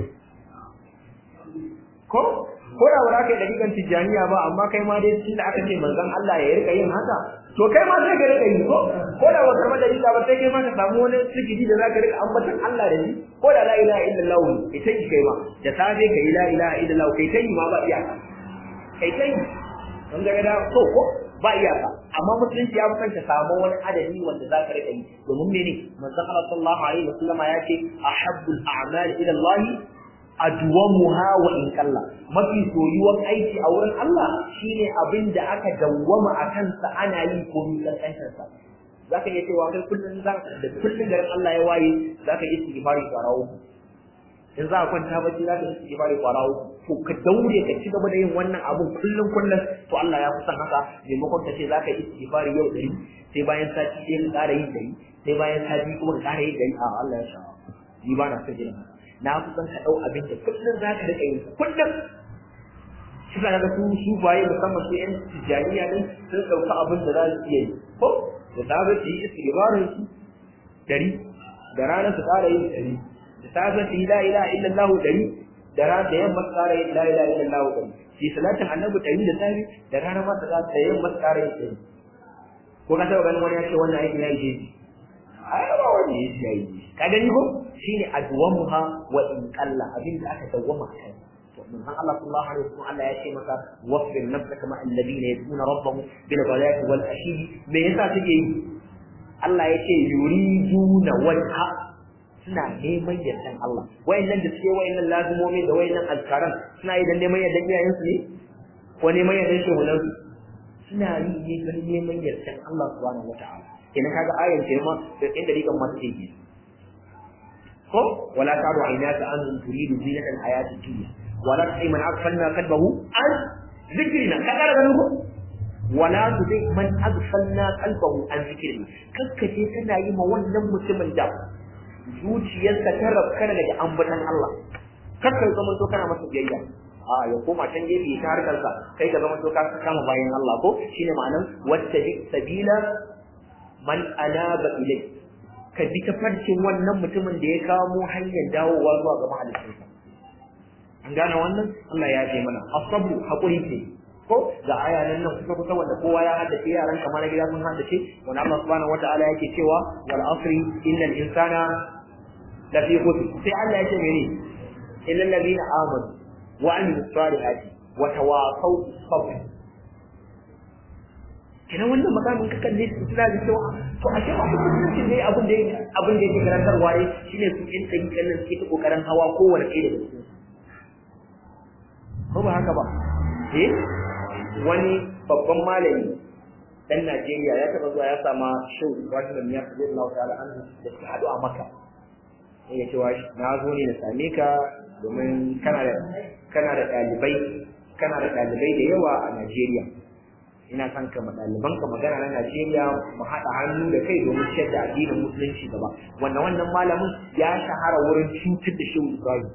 ko ko da wala kai dakikan tijaniya ba amma kai ma dai tunda aka ce manzon Allah ya rika yin haka to kai ma sai ka rika yi ko ko da wata madalika ba sai kai ma ka samu wani sigidi da zaka rika ambatan Allah da shi ko da la ilaha illallah ita ki kai ma da safe kai la ilaha illallah kai kai ma ba iyaka kai kai don ga da so ko ba iyaka amma musulunci ya fi ka samu wani adadi wanda zaka rika yi domin mene manzon Allah sallallahu alaihi wasallam ya ce ahabbul a'mal ila Allah adwamuha wa in kalla mafi soyuwan aiki a wurin Allah shine abin da aka dawwama a kansa ana yi ko mi kankantar sa zaka iya cewa kai kullun za da kullun garin Allah ya waye zaka yi istighfari kwarawo in za ka kwanta bacci za ka yi istighfari kwarawo to ka daure ka ci gaba da yin wannan abun kullun kullun to Allah ya kusan haka maimakon ka ce za ka yi istighfari yau dari sai bayan sati ɗaya ka ƙara yin dari sai bayan sati kuma ka ƙara yin dari a Allah ya sha ni ba na son jiran na kusan ka ɗau abin da kullum za ka riƙa yi kullum shi ka ga su su baye musamman su yan tijjaniya ne sun ɗauka abin da za su iya yi ko da safe su yi istighfarin su dari da rana su ƙara yin dari da safe su yi la ilaha illallah dari da rana da yamma su ƙara yin la ilaha illallah dari shi salatin annabi dari da safe da rana ma su da yamma su ƙara yin dari ko ka taɓa ganin wani ya ce wannan aikin ya yi jeji ai ba wani ya yi ka gani ko shine adwamuha wa in qalla abin da aka dawwama kai to mun san Allah sallallahu alaihi wasallam Allah ya ce masa wasbir nafsaka ma alladhina yad'una rabbahum bil ghadati wal ashi me yasa take yi Allah ya ce yuriduna wajha suna neman yardan Allah wayannan da suke wayannan lazumomi da wayannan azkaran suna yi dan neman yardan iyayen su ne ko neman yardan shehunan su suna yi ne dan neman yardan Allah subhanahu wataala ina kaga ayan ce ma da inda rikan ma take yi ko wala taru aynaka an turidu zinata alhayati dunya wala tuti man aghfalna qalbahu an zikrina ka kara ganin ko wala tuti man aghfalna qalbahu an zikrina kakkace kana yi ma wannan mutumin da zuciyarsa ta rabkana daga ambatan Allah kakkai zama to kana masa biyayya a ya koma can gefe ta harkar sa kai ka zama to ka kama bayan Allah ko shine ma'anan wacce sabila man anaba ilayhi ka bi ta farcin wannan mutumin da ya kamo hanyar dawowa zuwa ga mahalicinsa an gane wannan Allah ya ce mana asabu hakuri ce ko ga aya nan nan kusa kusa wanda kowa ya haddace yaran kamar na gida sun haddace wanda Allah subhanahu wataala yake cewa wal asri innal insana lafi khusr sai Allah ya ce mene illal ladina amanu wa amilus salihati wa tawasaw bis sabr kenan wannan maganin ka kalle su suna da cewa to a cewa su mutunci ne abin da abin da yake karantarwa ne shine su in kai kallon suke ta kokarin hawa kowane kai daga cikin ko ba haka ba eh wani babban malami dan Najeriya ya taba zuwa ya sama shehu Ibrahim ya kaje Allah ta'ala an da suka hadu a Makka sai ya ce wa na zo ne na same ka domin kana da kana da dalibai kana da dalibai da yawa a Najeriya ina son ka ɗaliban ka magana na Najeriya mu haɗa hannu da kai domin ciyar da addinin musulunci gaba wannan wannan malamin ya shahara wurin cutar da shehu Ibrahim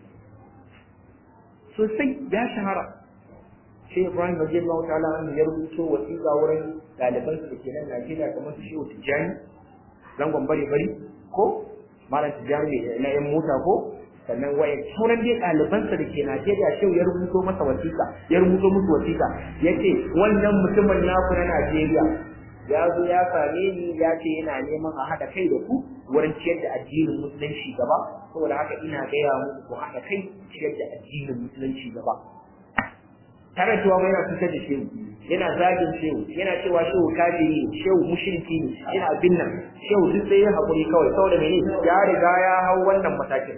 sosai ya shahara shehu Ibrahim radiyallahu ta'ala an ya rubuto wasiƙa wurin ɗaliban su da ke nan Najeriya kamar su shehu Tijjani zangon bari bari ko malam Tijjani na yan mota ko sannan waye sauran dai ɗalibansa da ke Najeriya shehu ya rubuto masa wasiƙa ya rubuto musu wasiƙa ya ce wannan mutumin naku na Najeriya ya zo ya same ni ya ce yana neman a haɗa kai da ku wurin ciyar da addinin musulunci gaba saboda haka ina gaya muku ku haɗa kai ciyar da addinin musulunci gaba tare cewa mai yana cutar da shehu yana zagin shehu yana cewa shehu kafiri shehu mushriki ne yana bin nan shehu duk sai ya haƙuri kawai saboda mene ya riga ya hau wannan matakin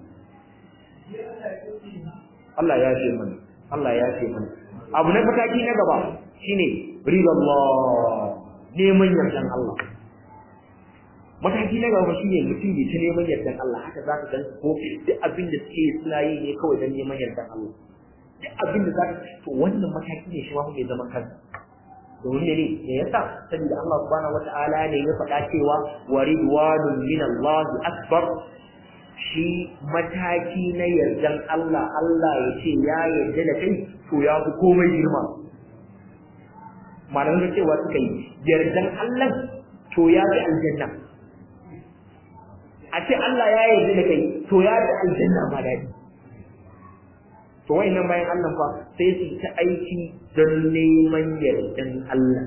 Allah ya ce mana Allah ya ce mana abu na mataki na gaba shine ridallah neman yardan Allah mataki na gaba shine mutum ya ta neman yardan Allah haka za ka gansu ko duk abin da suke suna yi ne kawai don neman yardan Allah duk abin da za ka to wannan mataki ne shi ma mai zaman kansa domin ne ne yasa saboda Allah subhanahu wataala ne ya faɗa cewa wa ridwanun min Allah akbar shi mataki na yardan Allah Allah ya ce ya yarda da kai to ya fi komai girma malamin da cewa suka yi yardan Allah to ya fi aljanna a ce Allah ya yarda da kai to ya fi aljanna ma daɗi to wayannan bayan Allah fa sai su ta aiki don neman yardan Allah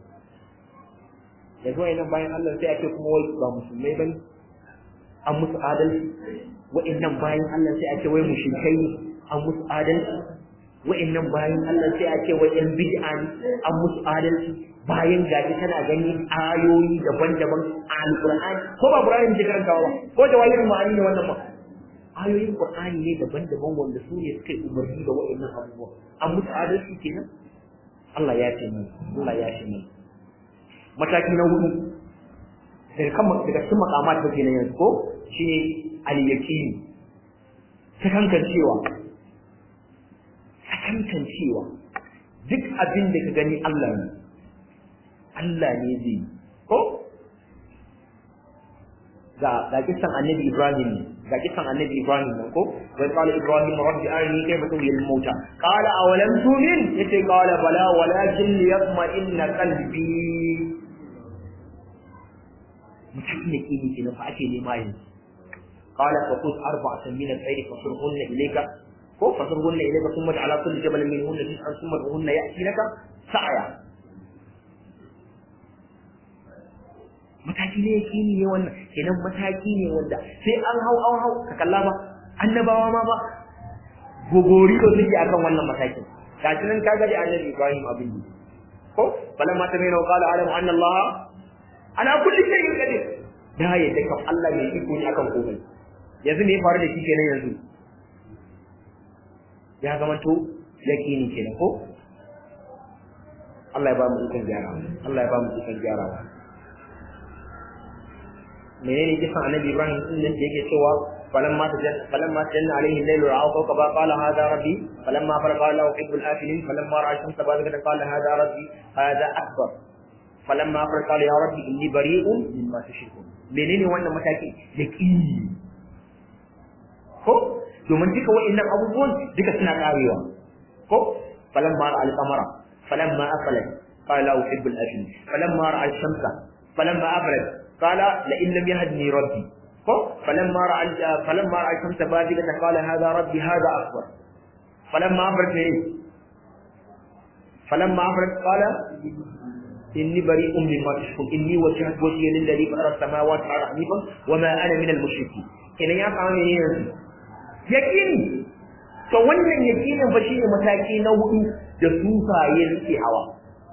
yanzu wayannan bayan Allah sai a ce kuma wai ba musulmai bane an musu adalci wa'annan bayan Allah sai a ce wai mushrikai ne an musu adalci wa'annan bayan Allah sai a ce wai yan bid'a ne an musu adalci bayan gashi tana gani ayoyi daban-daban a alqur'ani ko ba qur'ani ne karantawa ba ko jawahirul ma'ani ne wannan ba ayoyin qur'ani ne daban-daban wanda su ne suka yi umarni da wa'annan abubuwa an musu adalci kenan Allah ya ce mu Allah ya ce mu mataki na hudu daga kan daga cikin makamat da ke na yanzu ko shine al-yaqini sakankan cewa sakankan cewa duk abin da ka gani Allah ne Allah ne zai ko ga ga kisan annabi Ibrahim ne ga kisan annabi Ibrahim ne ko wa qala Ibrahim rabbi arini kayfa tuhyi al-mauta qala awalam tu'min yace qala bala walakin liyatma'inna qalbi mutum ne kini kenan fa ake nema yanzu qala fa khudh arba'atan min al-khayr fasurhunna ilayka ko fasurhunna ilayka thumma ala kulli jabalin minhunna tis'an thumma hunna ya'tinaka sa'ya mataki ne yakini ne wannan kenan mataki ne wanda sai an hau an hau ka kalla ba annabawa ma ba gogori ko suke akan wannan matakin gashi nan kaga da annabi Ibrahim abin ko balamma ta mai qala alamu anna Allah ana kulli shay'in qadir da ya da kan Allah mai iko ne akan komai yanzu me ya faru da shi kenan yanzu ya zama to yakini kenan ko Allah ya ba mu ikon gyara Allah ya ba mu ikon gyarawa menene kisan annabi Ibrahim din da yake cewa falamma tajanna falamma tajanna alaihi al-layl ra'a kawkaba qala hadha rabbi falamma faraqa lahu hibbu al-afilin falamma ra'a shamsa bazigatan qala hadha rabbi hadha akbar falamma faraqa qala ya rabbi inni bari'un mimma tushrikun menene wannan mataki yaqini ko domin duka wa'annan abubuwan duka suna karewa ko falamma ra'a al-qamara falamma afalat qala lahu hibbu al-afilin falamma ra'a ash-shamsa falamma afalat قال لئن لم يهدني ربي ko falamma ra'a falamma ra'a shamsa bazigatan qala hadha rabbi hadha akbar falamma afrat ne falamma afrat qala inni bari'un mimma tushrikun inni wajjahtu wajhiya lilladhi fatara as-samawati wal ardi hanifan wama ana minal mushrikeen kenan ya samu ne yanzu yaqini to wannan yaqinin fa shine mataki na hudu da sufaye suke hawa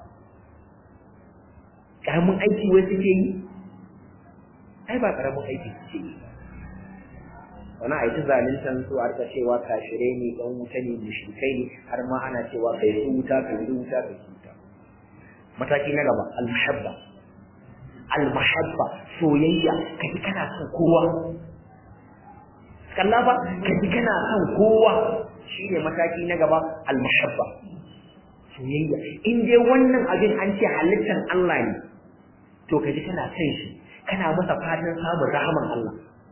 karamin aiki wai suke yi ai ba karamin aiki suke yi wani a yi zaluntan su a cewa kashirai ne ɗan wuta ne mushrikai ne har ma ana cewa kai su wuta kai su wuta kai su wuta mataki na gaba almahabba almahabba soyayya kaji kana son kowa kalla fa kaji kana son kowa shine mataki na gaba almahabba soyayya in dai wannan abin an ce halittar Allah ne to kaji kana son shi kana masa fatan samun rahaman Allah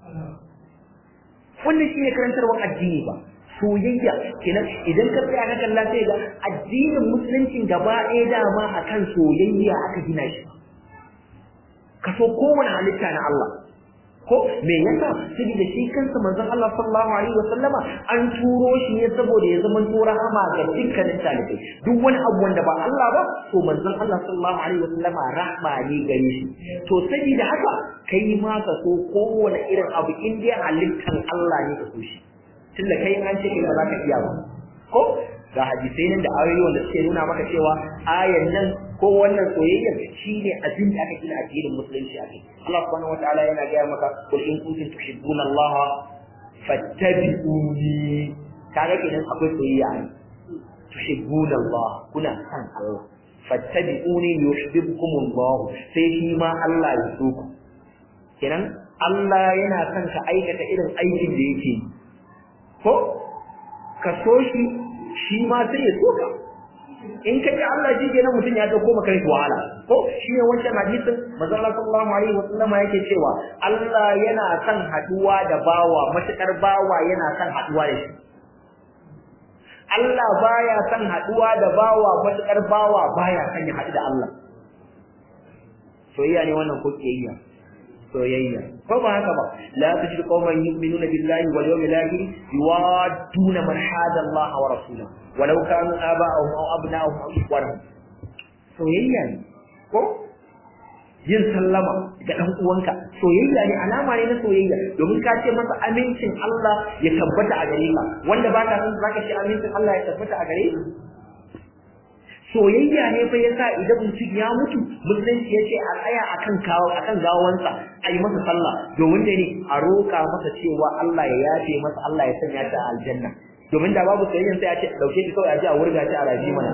wannan shine karantarwar addini ba soyayya kenan idan ka tsaya ka kalla sai ga addinin musulunci gaba ɗaya dama akan soyayya aka gina shi ka so kowane halitta na Allah ko me yasa saboda shi kansa manzon Allah sallallahu alaihi wasallama an turo shi ne saboda ya zama to rahama ga dukkanin talibai duk wani abu wanda ba Allah ba to manzon Allah sallallahu alaihi wasallama rahma ne gare shi to saboda haka kai ma ka so kowane irin abu in dai halittan Allah ne ka so shi tunda kai an ce ba za ka iya ba ko ga hadisai nan da ayoyi wanda suke nuna maka cewa ayan nan ko wannan soyayyar shine abin da aka gina addinin musulunci a kai Allah subhanahu wataala yana gaya maka kul in kuntum tuhibbuna Allah fattabi'uni kaga kenan akwai soyayya ne tuhibbuna Allah kuna san Allah fattabi'uni yuhibbukum Allah sai shi ma Allah ya so ku kenan Allah yana son ka aikata irin aikin da yake ko ka so shi shi ma sai ya so ka in ka ji Allah shi kenan mutum ya dauko maka kai wahala ko shi ne wancan hadisin manzo Allah sallallahu alaihi wasallam yake cewa Allah yana son haduwa da bawa matakar bawa yana son haduwa da shi Allah baya son haduwa da bawa matakar bawa baya son ya hadu da Allah soyayya ne wannan ko kiyayya soyayya ko ba haka ba la tajid qauman yu'minuna billahi wal yawmil akhir yuwadduna man hada Allah wa rasulahu walau kanu aba'ahum aw abna'ahum aw ikhwanahum soyayya ne ko yin sallama ga dan uwanka soyayya ne alama ne na soyayya domin ka ce masa amincin Allah ya tabbata a gare ka wanda ba ka san zaka ce amincin Allah ya tabbata a gare ka soyayya ne fa yasa idan mutum ya mutu musulunci ya ce a tsaya akan kawo akan gawansa a yi masa sallah domin da ne a roƙa masa cewa Allah ya yafe masa Allah ya sanya ta a aljanna domin da babu soyayyan sai a ce dauke shi kawai a ji a wurga shi a rafi mana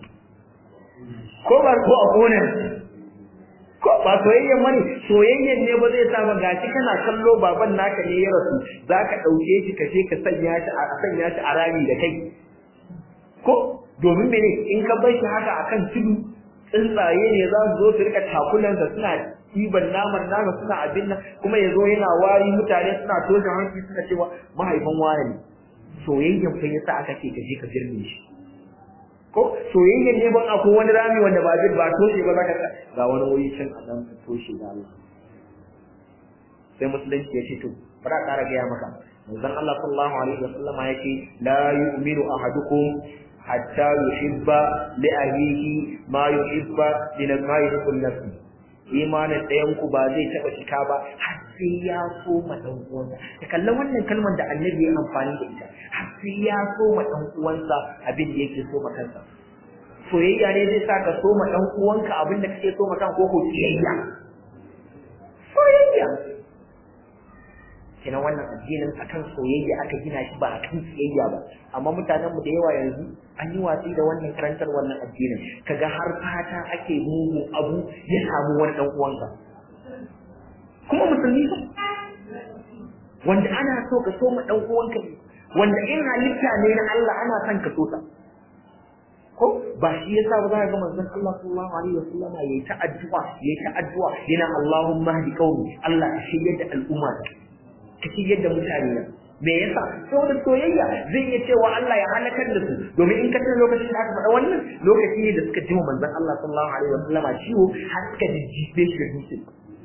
ko ba ko a kone ko ba soyayyan mani soyayyan ne ba zai sa ba gashi kana kallo baban naka ne ya rasu zaka dauke shi ka je ka sanya shi a sanya shi a rami da kai ko domin mene in ka bar shi haka akan tudu tsuntsaye ne za su zo su rika takulansa suna ɗiban naman nama suna abin nan kuma ya zo yana wari mutane suna toshe hanci suna cewa mahaifin wani ne soyayyan fa yasa aka ce ka je ka birne shi ko soyayyan ne ban akwai wani rami wanda ba zai ba toshe ba zaka ga wani wuri can a nan ka toshe da Allah sai musulunci ya ce to bara ƙara gaya maka manzon Allah sallallahu alaihi wasallam ya ce la yu'minu ahadukum hatta yuhibba li ahihi ma yuhibba li ma yuhibbu nafsi imanin ɗayan ku ba zai taɓa cika ba har sai ya so ma ɗan uwansa ka kalla wannan kalmar da annabi ya amfani da ita har sai ya so ma ɗan uwansa abin da yake so ma kansa soyayya ne zai sa ka so ma ɗan uwanka abin da kake so ma kan ko ko kiyayya soyayya kina wannan addinin akan soyayya aka gina shi ba akan kiyayya ba amma mutanenmu da yawa yanzu an yi watsi da wannan karantar wannan addinin kaga har fata ake mugu abu ya samu wani dan uwanka kuma musulmi ba wanda ana so ka so ma dan uwanka ne wanda in halitta ne na Allah ana son ka so ta ko ba shi yasa ba za ka ga manzon Allah sallallahu alaihi wasallama yayi ta addu'a yayi ta addu'a yana Allahumma hdi qaumi Allah ka shiryar da al'umma ka shiryar da mutane na me yasa saboda soyayya zai iya cewa Allah ya halakar da su domin in ka tana lokacin da aka faɗa wannan lokaci ne da suka ji manzon Allah sallallahu alaihi wasallama ciwo har suka jijjibe shi da dutse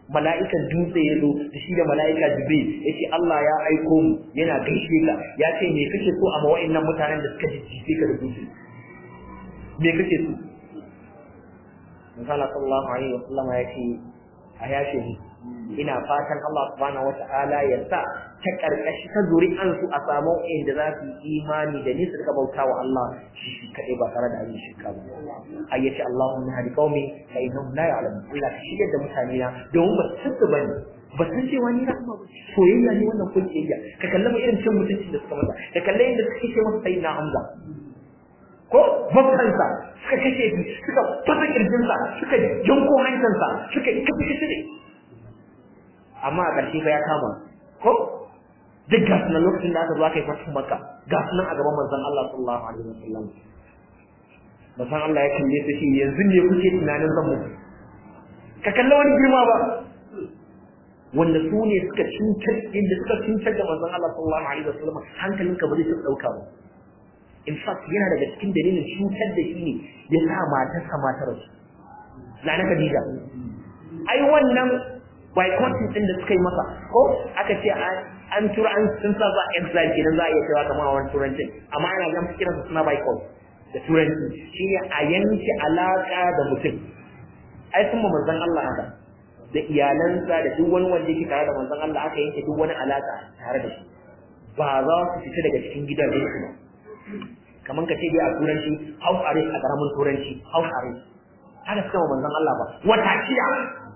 mala'ikan dutse ya zo da shi da mala'ika jibril ya ce Allah ya aiko mu yana gaishe ka ya ce me kake so a mawa'in nan mutanen da suka jijjife ka da dutse me kake so Misala sallallahu alaihi wa sallama ya ce a yashe ni ina fatan Allah subhanahu wata'ala ya sa ta karkashi ta zuri'an su a samu inda za su yi imani da ni su rika bauta wa Allah shi shi kadai ba tare da ayin shirka ba ayyace Allahumma hadi qaumi fa innahum la ya'lamun Allah ka shirya da mutane na domin ba su su bane ba san cewa ni rahama ba soyayya ne wannan kun kiyayya ka kallama irin cin mutunci da suka masa ka kalle inda suke ce masa sayyidina Hamza ko bakkansa suka kashe shi suka fasa kirjinsa suka janko hancinsa suka kafa shi ne amma a ƙarshe fa ya kama ko duk ga sunan lokacin da aka zo aka yi fatan maka ga sunan a gaban manzon Allah sallallahu alaihi wasallam manzon Allah ya kalle su shi yanzu ne kuke tunanin zan muku ka kalla wani girma ba wanda su ne suka cutar inda suka cutar da manzon Allah sallallahu alaihi wasallam hankalinka ba zai taɓa ɗauka ba in fact yana daga cikin dalilin cutar da shi ne ya sa matarsa matar su na na Khadija ai wannan boycotting din da suka yi masa ko aka ce an tura an sun sa za exile kenan za a iya cewa kamar wani turancin amma ana ga musu kiransa suna boycott da turanci shine a yanke alaka da mutum ai sun ma manzon Allah haka da iyalansa da duk wani wanda yake tare da manzon Allah aka yanke duk wani alaka tare da shi ba za su fita daga cikin gidan su ba kamar ka ce dai a turanci house arrest a karamin turanci house arrest haka suka ma manzon Allah ba wata shida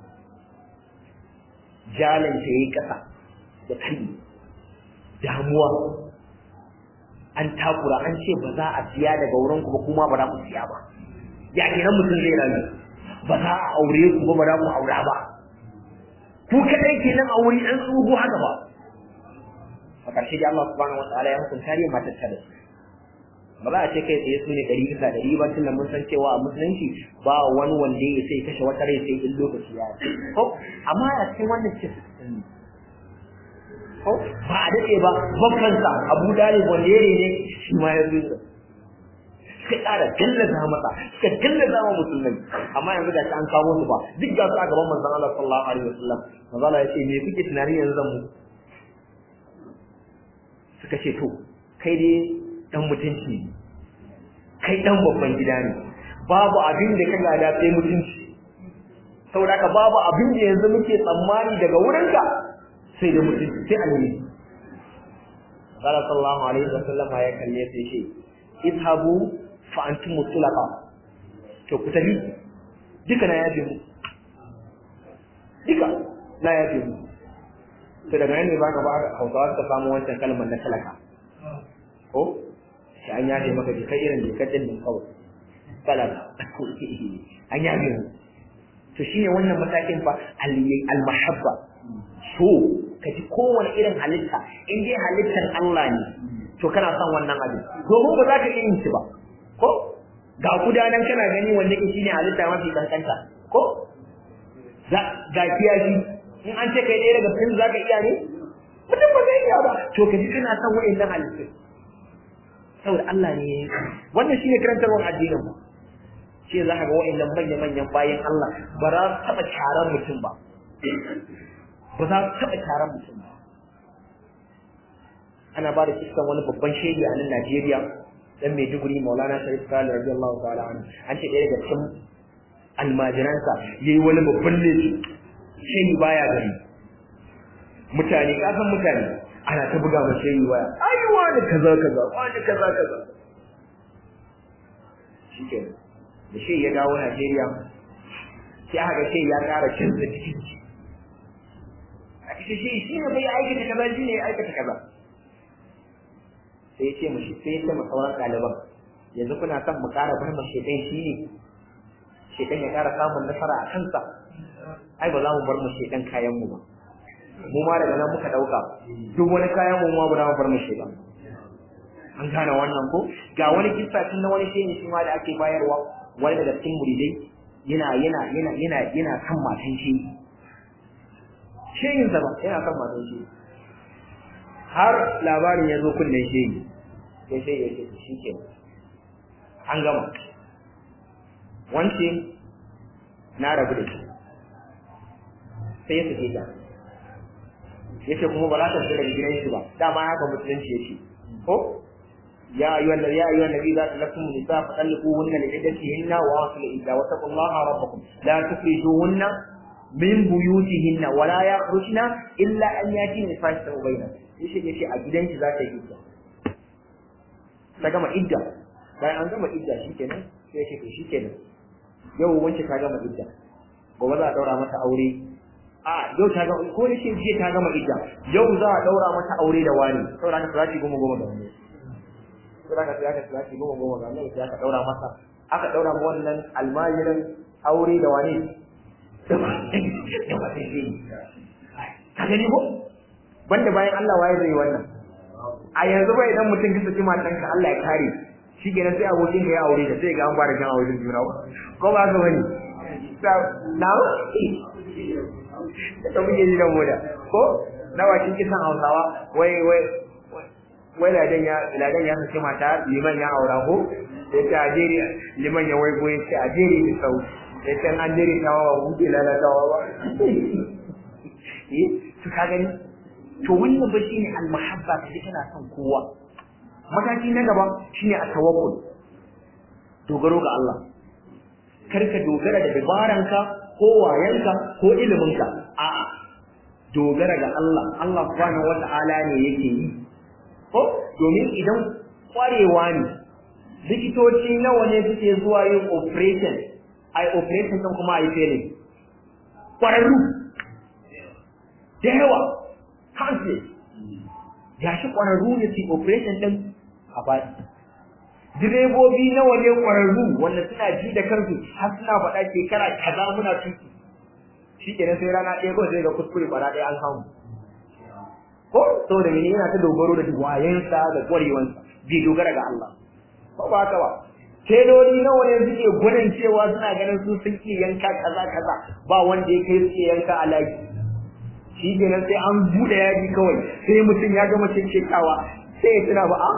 jalan ta yayi kasa da kai damuwa an takura an ce ba za a siya daga wurin ku ba kuma ba za ku siya ba ya kenan mutum zai rayu ba za a aure ku ba ba za ku aura ba ku kadai kenan a wuri an tsugo haka ba a ƙarshe da Allah subhanahu wataala ya hukunta ne matar ta da ba za a ce kai tsaye su ne ɗari bisa ɗari ba tun da mun san cewa a musulunci ba wani wanda ya sai kashe wata rai sai in lokaci ya yi ko amma a cikin wannan ce ko ba a daɗe ba babbansa abu dalib wanda ya ne shi ma ya zuwa suka ƙara gallaza masa suka gallaza wa musulmai amma yanzu da an kawo su ba duk ga su a gaban manzon Allah sallallahu alaihi wasallam manzon Allah ya ce me kuke tunani yanzu zan mu suka ce to kai dai dan mutunci kai dan babban gida ne babu abin da ka gada sai mutunci saboda haka babu abin da yanzu muke tsammani daga wurinka sai da mutunci sai alheri Allah sallallahu alaihi wasallam ya kalle sai shi idhabu fa antum mutlaqa to ku tafi duka na yafe mu duka na yafe mu to daga nan ne ba ka ba Hausawa suka samu wancan kalmar na talaka ko sai an yafe maka jika irin jikar din nan kawai talaka an yafe mu to shine wannan matakin fa al-mahabba so ka ji kowane irin halitta in dai halittar Allah ne to kana son wannan abin domin ba za ka iya yin shi ba ko ga kudanan kana gani wanda ke shine halitta mafi kankanta ko ga kiyashi in an ce kai ɗaya daga cikin za ka iya ne mutum ba zai iya ba to ka ji kana son wa'annan halittu saboda Allah ne wannan shine karantarwar addinin mu shi za ka ga wa'annan manya-manyan bayan Allah ba za su taɓa taron mutum ba ba za su taɓa taron mutum ba ana ba da kiskan wani babban shaidi a nan Najeriya dan Maiduguri Maulana Sharif Khalid radiyallahu ta'ala anhu an ce ɗaya daga cikin almajiransa yayi wani babban laifi shaidi baya gari mutane kasan mutane ana ta buga ma shaidi waya ai wani kaza kaza wani kaza kaza shikenan da shi ya dawo Najeriya sai aka ga shi ya ƙara canza cikin shi a kashe shi shi ne bai aikata kaza shi ne aikata kaza sai ya ce mu sai ya ce mu sauran ɗaliban yanzu kuna son mu ƙara bar mu shekai shi ne shekan ya ƙara samun nasara a kansa ai ba za mu bar mu shekan kayan mu ba mu ma daga nan muka ɗauka duk wani kayan mu ma ba za mu bar mu shekan an gane wannan ko ga wani kissa tun na wani shehin shi ma da ake bayarwa wani daga cikin muridai yana yana yana yana yana kan matan shi shehin sa ba yana kan matan shi har labarin ya zo kunnen shehi sai shehi ya ce shi ke an gama wance na rabu da shi sai ya sake ta yace kuma ba za ta fita daga gidan shi ba dama haka musulunci yace ko ya ayyuhan nabi ya ayyuhan nabi za ta lakum nisa fa talquhunna li iddatihinna wa asul idda wa taqullaha rabbakum la tukhrijuhunna min buyutihinna wa la yakhrujna illa an yatina fahishatan bayna yace yace a gidan shi za ta yi idda ta gama idda bayan an gama idda shikenan sai yace to shikenan yau wance ta gama idda gobe za a daura mata aure a yau ta gama ko yace jiya ta gama idda yau za a daura mata aure da wani saboda haka salati goma goma ga wani saboda haka sai aka salati goma goma ga wani sai aka daura masa aka daura ma wannan almajirin aure da wani da wani shi ka gani ko banda bayan Allah waye zai wannan a yanzu ba idan mutum ka saki matanka Allah ya kare shi kenan sai abokin ka ya aure da sai ga an fara jan auren juna ko ba ka bane na ta muke ji da moda ko na wakin kisan hausawa wai wai wai ladan ya ladan ya saki mata liman ya aura ko sai ta ajeri liman ya wai goyi sai ajeri da sau sai ta an jeri tawa ba buɗe lalatawa ba eh to ka gani to wannan ba shine almahabba kaje kana son kowa mataki na gaba shine at-tawakkul dogaro ga Allah karka dogara da dabaranka ko wayanka ko iliminka a'a dogara ga Allah Allah subhanahu wata'ala ne yake yi ko domin idan kwarewa ne likitoci nawa ne suke zuwa yin operation ai operation din kuma ai failing kwararru da yawa kansu gashi kwararru ne su operation din a baki direbobi nawa ne kwararru wanda suna ji da kansu har suna faɗa shekara kaza muna tuki shi kenan sai rana ɗaya kawai sai ga kuskure bara ɗaya an samu ko saboda mene yana ta dogaro da wayensa da ƙwarewansa bai dogara ga Allah ko ba haka ba teloli nawa ne suke gudun cewa suna ganin su sun iya yanka kaza kaza ba wanda ya kai suke yanka a lagi shi kenan sai an buɗe yaji kawai sai mutum ya gama shekawa sai ya tuna ba a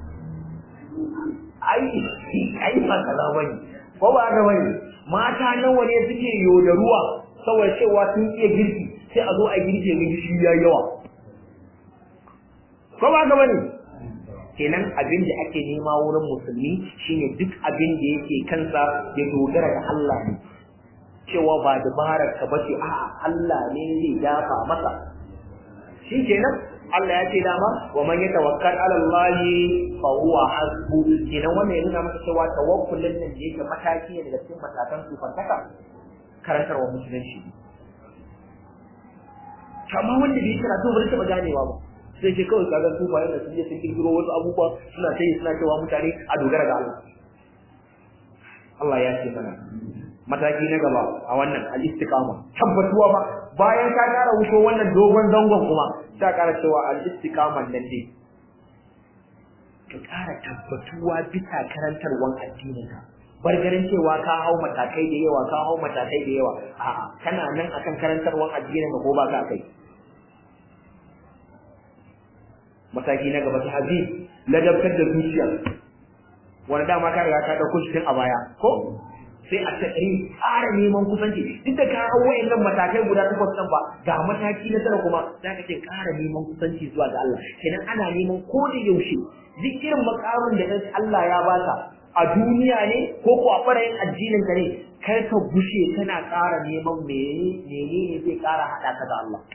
ai ai ba kaza bane ko ba haka bane mata nawa ne suke yodaruwa saboda cewa sun iya girki sai a zo a girke ga gishi ya yawa ko ba haka bane kenan abin da ake nema wurin musulmi shine duk abin da yake kansa ya dogara ga Allah ne cewa ba dabarar ka bace a Allah ne zai dafa masa shi kenan Allah ya ce dama wa man yatawakkal ala Allah fa huwa hasbu kenan wannan yana maka cewa tawakkulin nan da yake mataki ne daga cikin matakan sufantaka karantarwa musulunci amma wanda bai kira to bari taba ganewa ba sai ce kawai kaga sufayen da sun je sun kirkiro wasu abubuwa suna sai suna cewa mutane a dogara ga Allah Allah ya ce mana mataki na gaba a wannan al-istiqama tabbatuwa ba bayan ka kara wuto wannan dogon zangon kuma ta kara cewa al-istiqama nan dai ka kara tabbatuwa bisa karantarwan addinin ka bargarin cewa ka hau matakai da yawa ka hau matakai da yawa a'a kana nan akan karantarwan addinin ka ko ba ka kai mataki na gaba ta hazib ladabtar da zuciya wanda dama ka riga ka dauko shi tun a baya ko sai a tsari ƙara neman kusanci duk da ka hau wayannan matakai guda takwas ɗin ba ga mataki na tara kuma za ka ce ƙara neman kusanci zuwa ga Allah kenan ana neman ko da yaushe duk irin makamin da Allah ya baka a duniya ne ko ko a ɓarayin addinin ka ne kar ka gushe kana ƙara neman menene menene zai ƙara haɗa ka da Allah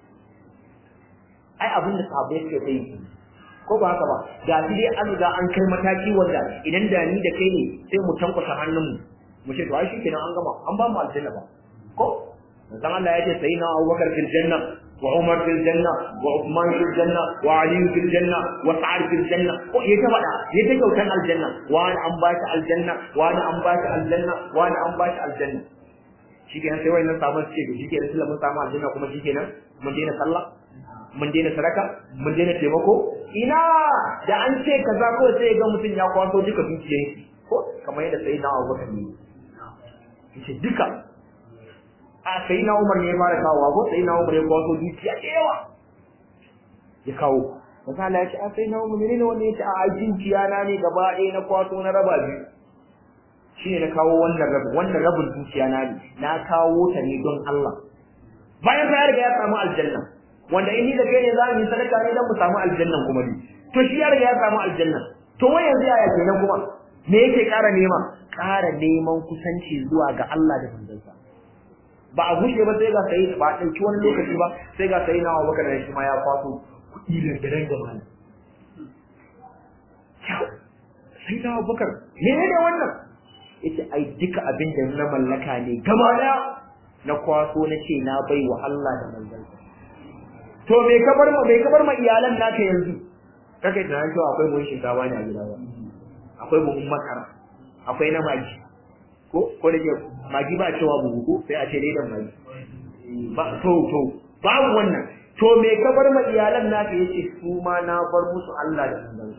ai abin da sahabbai suke kai ko ba haka ba ga shi dai an ga an kai mataki wanda idan da ni da kai ne sai mu tankwasa hannunmu mu ce to ai shi kenan an gama an ba mu aljanna ba ko dan Allah ya ce sayyidina Abubakar fil janna wa Umar fil janna wa Uthman fil janna wa Ali fil janna wa Sa'ad fil janna ko ya ta faɗa ya ta kyautan aljanna wa an ba shi aljanna wa an ba shi aljanna wa an ba shi aljanna shi kenan sai wayannan sabon ce to shi kenan sai mun samu aljanna kuma shi kenan mun daina sallah mun daina sadaka mun daina taimako ina da an ce kaza ko sai ga mutum ya kwaso duka dukiyar shi ko kamar yadda sai na Abu Bakar ne yace duka a sai na Umar ne ya fara kawo ko sai na Umar ya kwaso dukiya da yawa ya kawo misali ya ce a sai na Umar ne wanda ya ce a dukiya na ne gaba ɗaya na kwaso na raba biyu shi ne na kawo wannan rabin wannan rabin dukiya na ne na kawo ta ne don Allah bayan fa ya riga ya samu aljanna wanda in ni da kai ne za mu yi sadaka ne dan mu samu aljannan kuma ne to shi ya riga ya samu aljanna to wai yanzu yaya kenan kuma me yake ƙara nema ƙara neman kusanci zuwa ga Allah da manzansa ba a gushe ba sai ga sai ba a ɗauki wani lokaci ba sai ga sai na wa baka da shi ma ya kwaso kuɗi da gidan gaba ne sai na bakar me ne wannan yace ai duka abin da na mallaka ne gaba da na kwaso na ce na bai wa Allah da manzansa to me ka bar ma me ka bar ma iyalan naka yanzu kake tunanin cewa akwai buhun shinkafa ne a gida ba akwai buhun makara akwai na magi ko ko da ke magi ba cewa buhu ko sai a ce dai dan magi ba to to babu wannan to me ka bar ma iyalan naka yace su ma na bar musu Allah da manzansa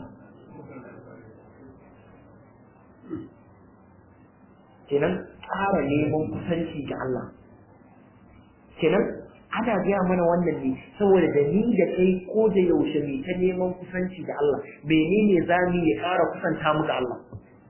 kenan ƙara neman kusanci ga Allah kenan ana gaya mana wannan ne saboda da ni da kai ko da yaushe ne ta neman kusanci da Allah menene za mu ya ƙara kusanta mu ga Allah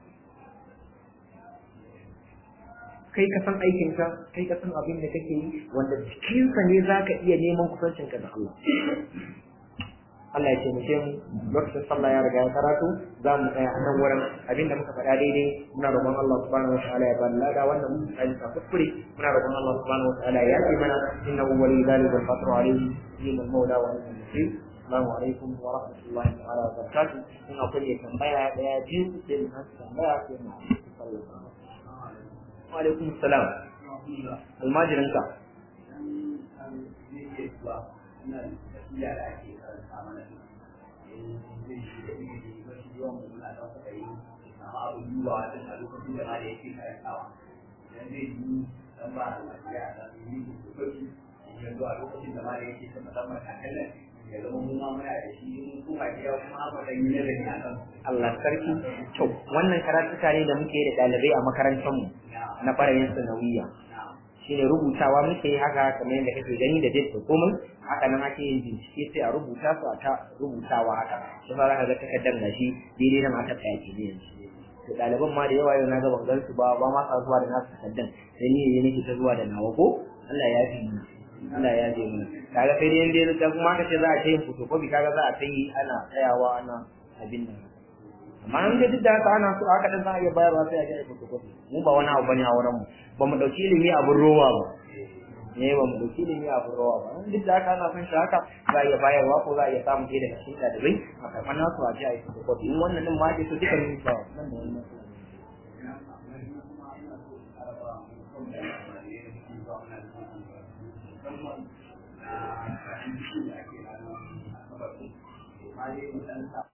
kai ka san aikinka kai ka san abin da kake yi wanda cikinsa ne za ka iya neman kusancinka da Allah Allah ya taimake mu lokacin sallah ya riga ya karatu za mu tsaya a nan wurin abinda muka faɗa daidai muna roƙon Allah subhanahu wa ta'ala ya bani lada wannan mun tsaya ta kuskure muna roƙon Allah subhanahu wa ta'ala ya yi mana innahu wali dhalika wal qadru alayhi yin al-mawla wa ni'mal nasir assalamu alaikum wa rahmatullahi ta'ala wa barakatuh in akwai mai tambaya daya biyu sai mu hasa tambaya sai mu sallah wa alaikum assalam almajirinka da ake karanta mana zai shi da ilimi mafi yawan mu muna ɗan kuɗa yi samu abin duba wajen a lokacin da ma da yake karantawa idan zai yi dan ba da lafiya da yi da sauki ya zuwa lokacin da ma da yake ta musamman kakalan ya zama mu ma muna da shi mun kuma gida kuma aka ɗan yi nazari a kan Allah sarki to wannan karatuka ne da muke da ɗalibai a makarantar mu na ɓarayin sanawiya shine rubutawa muke yi haka kamar yadda kake gani da date da komai haka nan ake yin bincike sai a rubuta su a ta rubutawa haka shi fa zaka ga takardar gashi daidai da mata ta yake ne yanzu to ɗaliban ma da yawa yau na ga ban gan su ba ba ma sa zuwa da nasu takardar sai ni ne nake ta zuwa da nawa ko Allah ya fi mana Allah ya ji mana kaga sai dai inda da kuma ka ce za a ta yin photocopy kaga za a ta yi ana tsayawa ana abin nan amma an ga duk da haka ana so haka dan za a iya bayarwa sai a ji a photocopy mu ba wani abu bane a wurin mu ba mu dauki ilimi abin rowa ba ne ba mu dauki ilimi abin rowa ba duk da haka ana son shi haka za a iya bayarwa ko za a iya samun ɗaya daga cikin ɗalibai a karɓar nasu a ji a yi photocopy in wannan din ma ake so duka ne ba nan da wannan musamman na fahimci da ake ranar asabar. Ma dai mu ɗan